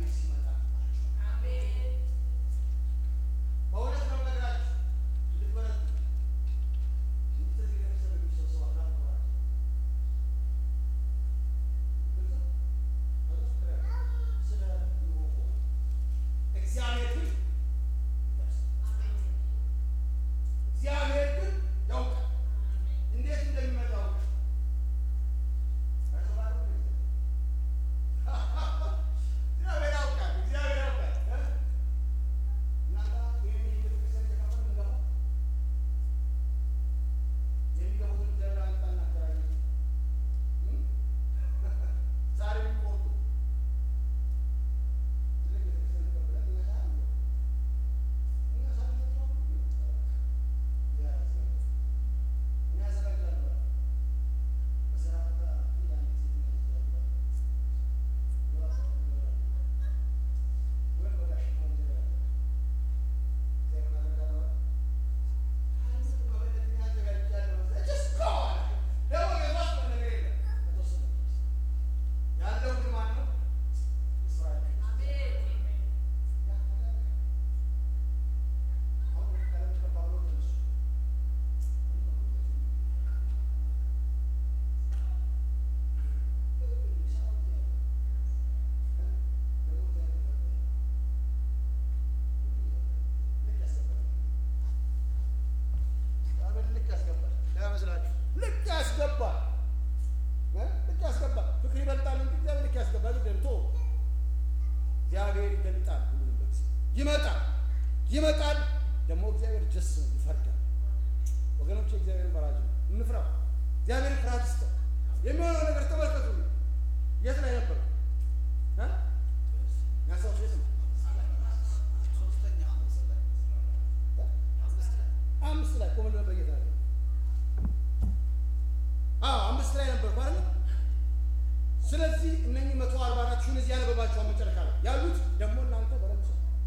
እግዚአብሔር ሲመጣ በእውነት ነው የምነግራችሁ እንድትበረቱ እንድትዚህ ቤተሰብ የሚሰበሰቡ አካል ይኖራል። ስለ ኑሮ እግዚአብሔር ግን ይደርሳል። እግዚአብሔር ግን ያውቃል፣ እንዴት እንደሚመጣ ያውቃል። እግዚአብሔር ያውቃል፣ እግዚአብሔር ያውቃል። እናንተ ይህን ቤተክርስቲያን ተካፈል የምንገባው የሚገቡትን እግዚአብሔር አንጣና አከራይ ዛሬ የሚቆርጡ ትልቅ ቤተክርስቲያን ተቀብለን እኛ ሳይሆን እኛ ሳንመጣው እኛ ያዘጋጃሉ በስራ ቦታ አንድ ወይም በጋሽ ነው ይዘጋጃል እግዚአብሔር ያደርጋል ልክ ያስገባል እንዳይመስላችሁ ልክ ያስገባል እ ልክ ያስገባል ፍቅር ይበልጣል እንጂ እግዚአብሔር ልክ ያስገባል ደምቶ እግዚአብሔር ይገልጣል ሁሉንም በጊዜ ይመጣል ይመጣል ደግሞ እግዚአብሔር ጀስ ነው ይፈርዳል ወገኖች እግዚአብሔር ፈራጅ ነው እንፍራው እግዚአብሔር ፍርሃት ይስጠ የሚሆነው ነገር ተመልከቱ የት ላይ ነበር እ ያሰው የት ነው አምስት ላይ ቆመን ነበር ጌታ ነው አዎ አምስት ላይ ነበር አይደል ስለዚህ እነኚህ መቶ አርባ አራት ሺሁን እዚህ ያነበባቸዋል መጨረሻ ላይ ያሉት ደግሞ እናንተ በረምሰ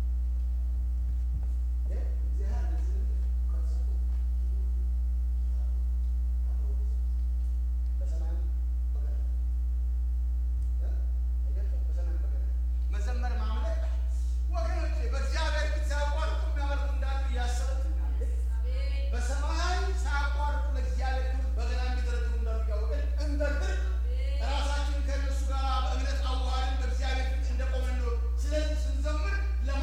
መዘመር ማምለክ ወገኖቼ በእግዚአብሔር ፊት ሲያቋርጡ የሚያመልኩ እንዳሉ እያሰብን በሰማይ ሳያቋርጡ ለእግዚአብሔር ክብር በገና የሚደረድሩ እንዳሉ እያወቅን እንደርድር። ራሳችንን ከእነሱ ጋር በእምነት አዋህደን በእግዚአብሔር ፊት እንደቆምን ነው። ስለዚህ ስንዘምር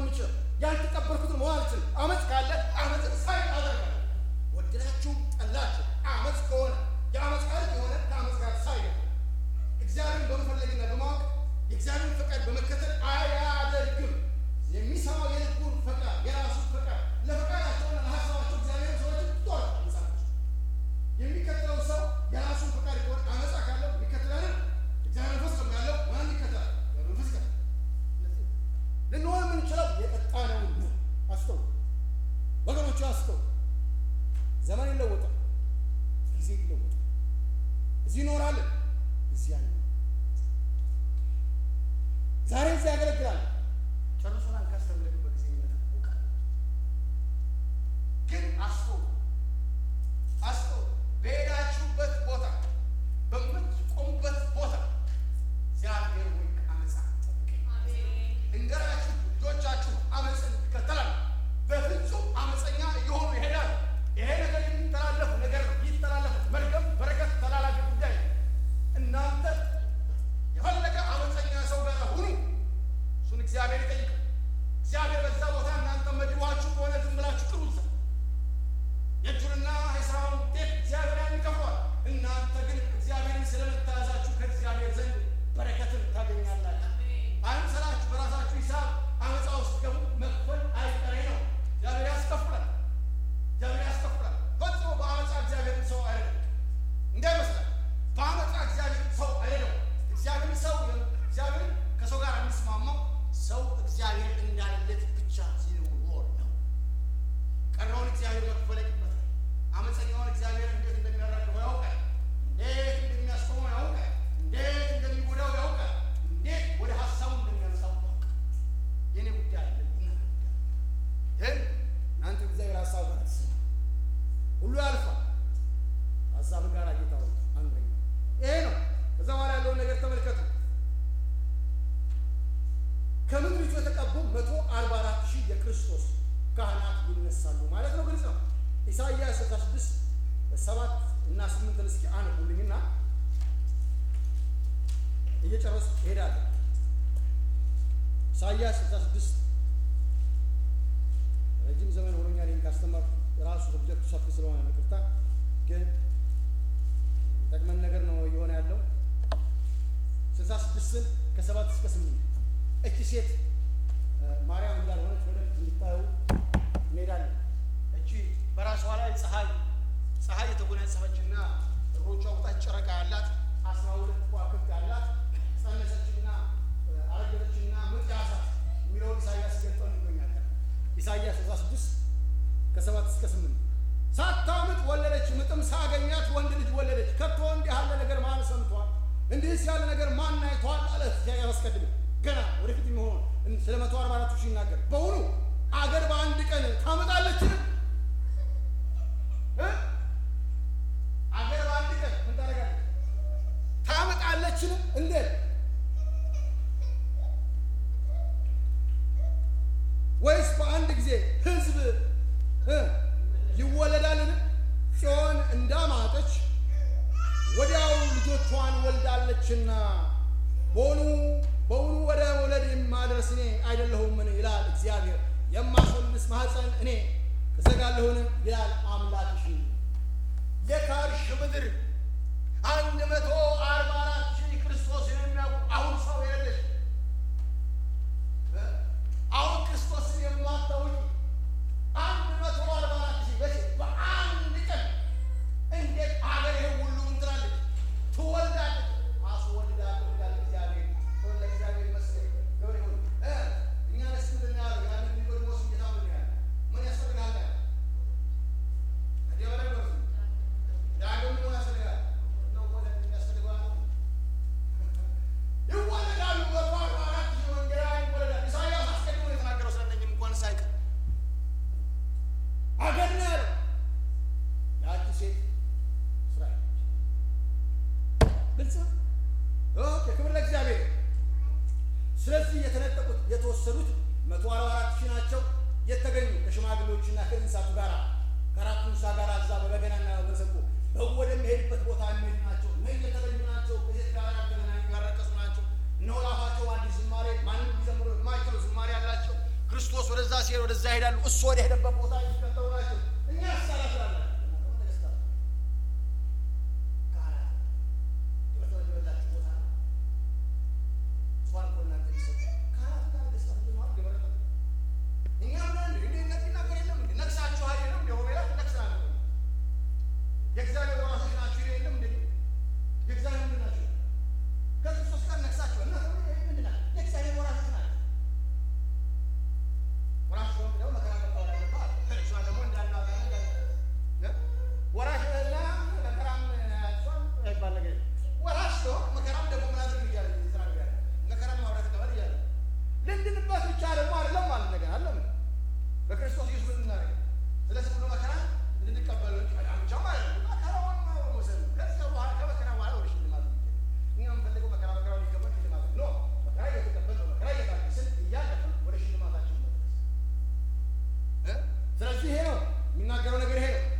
የምችለው ያልተቀበልኩትን መሆን አልችልም። አመፅ ካለ አመፅን ሳይ አደርጋለሁ። ወደዳችሁ ጠላችሁ አመፅ ከሆነ የአመፅ ቃል የሆነ ከአመፅ ጋር ሳይ እግዚአብሔርን በመፈለግና በማወቅ የእግዚአብሔርን ፈቃድ በመከተል አያደርግም። የሚሰማው የልቡን ፈቃድ የራሱን ፈቃድ ለፈቃዳቸውና ለሀሳባቸው እግዚአብሔር ሰዎች ጦር መጽሐፍ የሚከተለው ሰው የራሱን ፈቃድ ከሆነ አመፃ ካለው ይከተላል። እግዚአብሔር መንፈስ ነው ያለው ማን ይከተላል? እግዚአብሔር መንፈስ ይከተላል። ልንሆን የምንችለው የጠጣነውን ነው። አስተው ወገኖቹ አስተው ዘመን ይለወጣል፣ ጊዜ ይለወጣል። እዚህ እኖራለን፣ እዚያ ነው። ዛሬ እዚህ ያገለግላል። ጨርሶናል። ካስተምረንበት ጊዜ ይመጣል። ግን አስተው አስተው በሄዳችሁበት ቦታ በምትቆሙበት ቦታ እግዚአብሔር ሆይ ከአመፃ ጠብቀኝ እንገራችሁ ልጆቻችሁ አመፅን ይከተላል። በፍጹም አመፀኛ እየሆኑ ይሄዳል። ይሄ ነገር የሚተላለፍ ነገር ነው። ይተላለፍ መርገም፣ በረከት፣ ተላላፊ ጉዳይ ነው። እናንተ የፈለገ አመፀኛ ሰው ጋር ሁኑ፣ እሱን እግዚአብሔር ይጠይቃል። እግዚአብሔር በዛ ቦታ እናንተ መድቧችሁ ከሆነ ዝም ብላችሁ ቅሩ እዛ የእጁንና የሥራውን ውጤት እግዚአብሔር ያን ይከፍሏል። እናንተ ግን እግዚአብሔርን ስለምታዛችሁ ከእግዚአብሔር ዘንድ በረከትን ታገኛላችሁ። አይምሰላችሁ። በራሳችሁ ሂሳብ አመፃ ውስጥ ገቡ መክፈል አይቀሬ ነው። እግዚአብሔር ያስከፍላል። እግዚአብሔር ያስከፍላል። ፈጽሞ በአመፃ እግዚአብሔርን ሰው አይደለም እንዳይመስላል። በአመፃ እግዚአብሔር ሰው አይደለም። እግዚአብሔር ሰው እግዚአብሔር ከሰው ጋር የሚስማማው ሰው እግዚአብሔር እንዳለለት ብቻ ሲኖር ነው። ቀረውን እግዚአብሔር መክፈል ይቅበታል። አመፀኛውን እግዚአብሔር እንዴት እንደሚያራግበው ያውቃል። እንዴት እንደሚያስቆመው ያውቃል። እንዴት እንደሚጎዳው ያውቃል። እንዴት ወደ ሀሳቡ እንደሚያመጣው ያውቃል። የኔ ጉዳይ አለ ግን እናንተ እግዚአብሔር ሀሳብ ጋር አትስማ። ሁሉ ያልፋል። ሀሳብ ጋር ጌታ ሆይ አንደኛ ይሄ ነው። ከዛ በኋላ ያለውን ነገር ተመልከቱ። ከምድሪቱ የተቀቡ መቶ አርባ አራት ሺህ የክርስቶስ ካህናት ይነሳሉ ማለት ነው። ግልጽ ነው። ኢሳይያስ 66 ሰባት እና ስምንትን እስኪ አንቡልኝና እየጨረስኩ እሄዳለሁ። ኢሳይያስ 66 ረጅም ዘመን ሆኖኛል ይህን ካስተማርኩ። ራሱ ኦብጀክቱ ሰፊ ስለሆነ ነው። ይቅርታ ግን ጠቅመን ነገር ነው እየሆነ ያለው። ስልሳ ስድስትን ከሰባት እስከ ስምንት እቺ ሴት ማርያም እንዳልሆነች ወደፊት እንዲታዩ እንሄዳለን። እቺ በራሷ ላይ ፀሐይ ፀሐይ የተጎናጸፈችና እግሮቿ በታች ጨረቃ ያላት አስራ ሁለት ከዋክብት ያላት ጸነሰችና አረገዘችና ምጥ ያዛት የሚለውን ኢሳያስ ገልጠው እንገኛለን። ኢሳያስ 16 ከሰባት እስከ ስምንት ሳታምጥ ወለደች፣ ምጥም ሳገኛት ወንድ ልጅ ወለደች። ከቶ እንዲህ ያለ ነገር ማን ሰምቷል? እንዲህስ ያለ ነገር ማን አይቷል? አለ ኢሳያስ አስቀድሞ ገና ወደፊት የሚሆን ስለ መቶ አርባ አራቱ ሺህ ይናገር። በውኑ አገር በአንድ ቀን ታመጣለችን? አገር በአንድ ቀን ምን ታደርጋለች? ታመጣለችን? እንዴት ወይስ በአንድ ጊዜ ሕዝብ ይወለዳልን? ጽዮን እንዳማጠች ወዲያው ልጆቿን ወልዳለችና በውኑ በውኑ ወደ መውለድ የማደርስ እኔ አይደለሁምን? ይላል እግዚአብሔር። የማስወልስ ማኅፀን እኔ እዘጋለሁን? ይላል አምላክሽ። የካርሽ ምድር አንድ መቶ አርባ አራት ሺህ ክርስቶስን የሚያውቁ አሁን ሰው የለሽ አሁን ክርስቶስን የማታውቂ አንድ መቶ አርባ አራት ሺህ በ በአንድ ቀን እንዴት አገር ይሄ ሁሉ እንትላለች ትወልዳለች። አስወልዳለሁ ይላል እግዚአብሔር። ክብር ለእግዚአብሔር ይመስገን። ክብር ይሁን። እኛ ደስ ምንድን ነው ያለው? ያንን ኒቆዲሞስ ጌታ ምን ያለ ምን ያስፈልጋል? እንዲህ በላይ በርሱ ዳግም ምን ያስፈልጋል? ነው ወለድ የሚያስፈልገው አለ ይወለዳሉ። መቶ አርባ አራት ሺህ ወንጌላውያን ይወለዳሉ። ኢሳይያስ አስቀድሞ የተናገረው ስለነኝም እንኳን ሳይቀር አገር ነው ያለው። ያቺ ሴት እስራኤል ነች። ግልጽ ነው። ኦኬ፣ ክብር ለእግዚአብሔር። ስለዚህ የተነጠቁት የተወሰዱት መቶ አርባ አራት ሺህ ናቸው። የተገኙ ከሽማግሌዎችና ከእንስሳቱ ጋር ከአራቱ እንስሳ ጋር እዛ በበገናና በመሰንቆ ወደሚሄድበት ቦታ የሚሄዱ ናቸው። እነዚህ የተለዩ ናቸው። ከሴት ጋር ያልተገናኙ ያረቀሱ ናቸው። እነሆ ለአፋቸው አዲስ ዝማሬ ማንም ሊዘምሩ የማይችሉ ዝማሬ ያላቸው ክርስቶስ ይሄዳሉ። እሱ ወደ ሄደበት ቦታ የሚከተሉ ናቸው። እኛ ሳላ ስላላቸው ነገስታት ካህናት የተወደዳችሁ ቦታ ነው። እሷን እኮ እናንተ የሚሰጡ ካህናት ጋር ነገስታት እንደማለት ገበረ እኛ ምናምን እንደ እነዚህ ነገር የለም እንደ ነግሳችኋል የለም እንደ ሆቤላ ነግሰናል እኮ የእግዚአብሔር ወራሾች ናችሁ ይል የለም እንደ የእግዚአብሔር ምንድን ናቸው? ከክርስቶስ ጋር ነግሳችኋል እና ምንድን ናቸው? የእግዚአብሔር ወራሾች ናቸው። ወራሽ ሆን ብለው መከራ መቀበል አለባት። እሷን ደግሞ እንዳናገር ወራሽ እና መከራም እሷን አይባል ነገር የለም። ወራሽ ሲሆን መከራም ደግሞ ምን አድርግ እያለ እየተናገረ መከራም ማውራት ተቀበል እያለ ልንድንበት ብቻ ደግሞ አይደለም ማለት ነገር አለም በክርስቶስ ኢየሱስ እናደርግ ስለዚህ ሁሉ መከራ እንድንቀበል ብቻ ማለት ነው። መከራውን ማወቅ መውሰድ ነው። ከዚያ በኋላ ከመከራ በኋላ ወደ ሽልማት ነው የሚሄደው። እኛ የምንፈልገው መከራ መከራው ሊቀበል ሽልማት ነው። መከራ እየተቀበል ነው። መከራ እየታገስን እያለፍን ወደ ሽልማታችን መድረስ እ ስለዚህ ይሄ ነው የሚናገረው ነገር ይሄ ነው።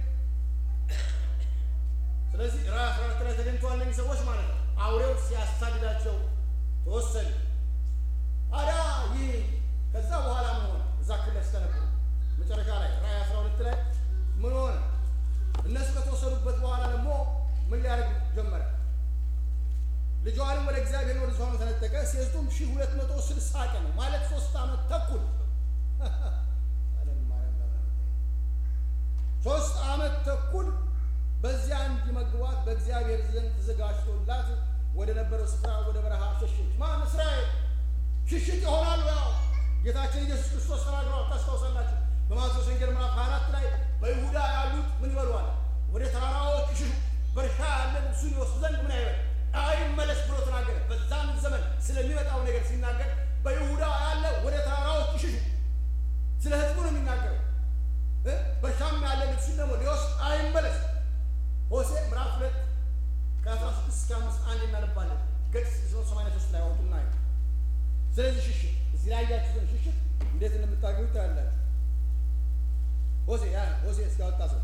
ስለዚህ ራዕይ አስራ ሁለት ላይ ተገኝተዋል እነዚህ ሰዎች ማለት ነው። አውሬው ሲያሳድዳቸው ተወሰዱ። ታዲያ ይህ ከዛ በኋላ ምን ሆነ? እዛ ክለስ ተነበሩ መጨረሻ ላይ ራዕይ አስራ ሁለት ላይ ምን ሆነ? እነሱ ከተወሰዱበት በኋላ ደግሞ ምን ሊያደርግ ጀመረ? ልጇንም ወደ እግዚአብሔር ወደ ዙፋኑ ተነጠቀ። ሴቱም ሺህ ሁለት መቶ ስልሳ ቀን ነው ማለት ሶስት ዓመት ተኩል አለም ማርያም ጋር ነው። ሶስት ዓመት ተኩል በዚያ እንዲመግቧት በእግዚአብሔር ዘንድ ተዘጋጅቶላት ወደ ነበረው ስፍራ ወደ በረሃ ሸሸች። ማን? እስራኤል ሽሽት ይሆናሉ። ያው ጌታችን ኢየሱስ ክርስቶስ ተናግረዋል። ታስታውሳላችሁ። በማቴዎስ ወንጌል ምዕራፍ 24 ላይ በይሁዳ ያሉት ምን ይበሉዋል? ወደ ተራራዎች ይሽሹ፣ በእርሻ ያለ ልብሱን ይወስዱ ዘንድ ምን አይበል አይመለስ ብሎ ተናገረ። በዛም ዘመን ስለሚመጣው ነገር ሲናገር በይሁዳ ያለ ወደ ተራራዎች ይሽሹ፣ ስለ ሕዝቡ ነው የሚናገረው። እ በእርሻም ያለ ልብሱን ደግሞ ሊወስድ አይመለስ። ሆሴ ምዕራፍ ሁለት ከአስራ ስድስት እስከ አምስት አንድ እናነባለን። ገጽ ሰማንያ ሶስት ላይ አወጡና ስለዚህ ሽሽት እዚህ ላይ ያያችሁትን ሽሽት እንዴት እንደምታገኙ ታያላችሁ። ሆሴ ያ ሆሴ እስኪያወጣ ሰው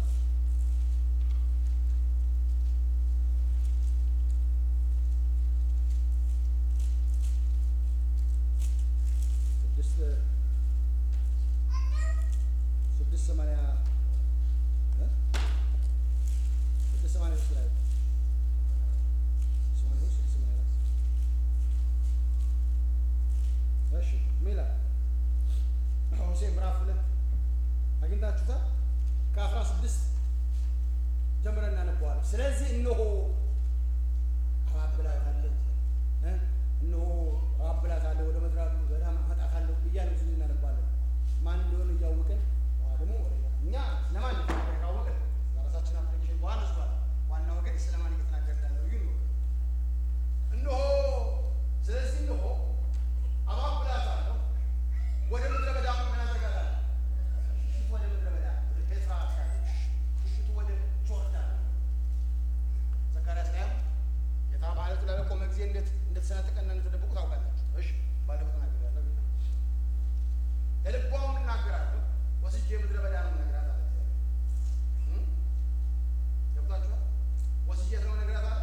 ስድስት ስድስት ሰማንያ እ ስድስት ሰማንያ ሶስት ላይ ስድስት ሰማንያ ሶስት ስድስት ሰማንያ አራት እሺ ምን ይላል? ሆሴዕ ምዕራፍ ሁለት አግኝታችሁታል? ከአስራ ስድስት ጀምረን እናነበዋለን። ስለዚህ እነሆ አባብላታለሁ እ እነሆ አባብላታለሁ ወደ ምድረ በዳ አመጣታለሁ እያልን ብዙ እናነባለን። ማን እንደሆነ እያወቅን በኋላ ደግሞ ወደ እኛ ስለማን እንደተናገረ ካወቅን ለራሳችን አፕሊኬሽን በኋላ ስሏል። ዋናው ግን ስለማን እየተናገረ እንዳለው ይሁን ነው። እነሆ ስለዚህ እነሆ አባብላታለሁ ወደ ምድረ በዳ ምን አደርጋታለሁ? ሽሽቱ ወደ ምድረ በዳ ወደ ፔትራ ትሄዳለች። ሽሽቱ ወደ ጆርዳን ዘካርያስ ላይም ጌታ በዓለቱ ላይ በቆመ ጊዜ እንዴት እንደተሰነጠቀና እንደተደበቁ ታውቃላችሁ። እሺ ባለፈው ተናግሬያለሁ። ለልቧም እናገራለሁ ወስጄ ምድረ በዳ ነው የምነግራት አለ እግዚአብሔር። እ? ገብቷችኋል? ወስጄ ነው የምነግራት አለ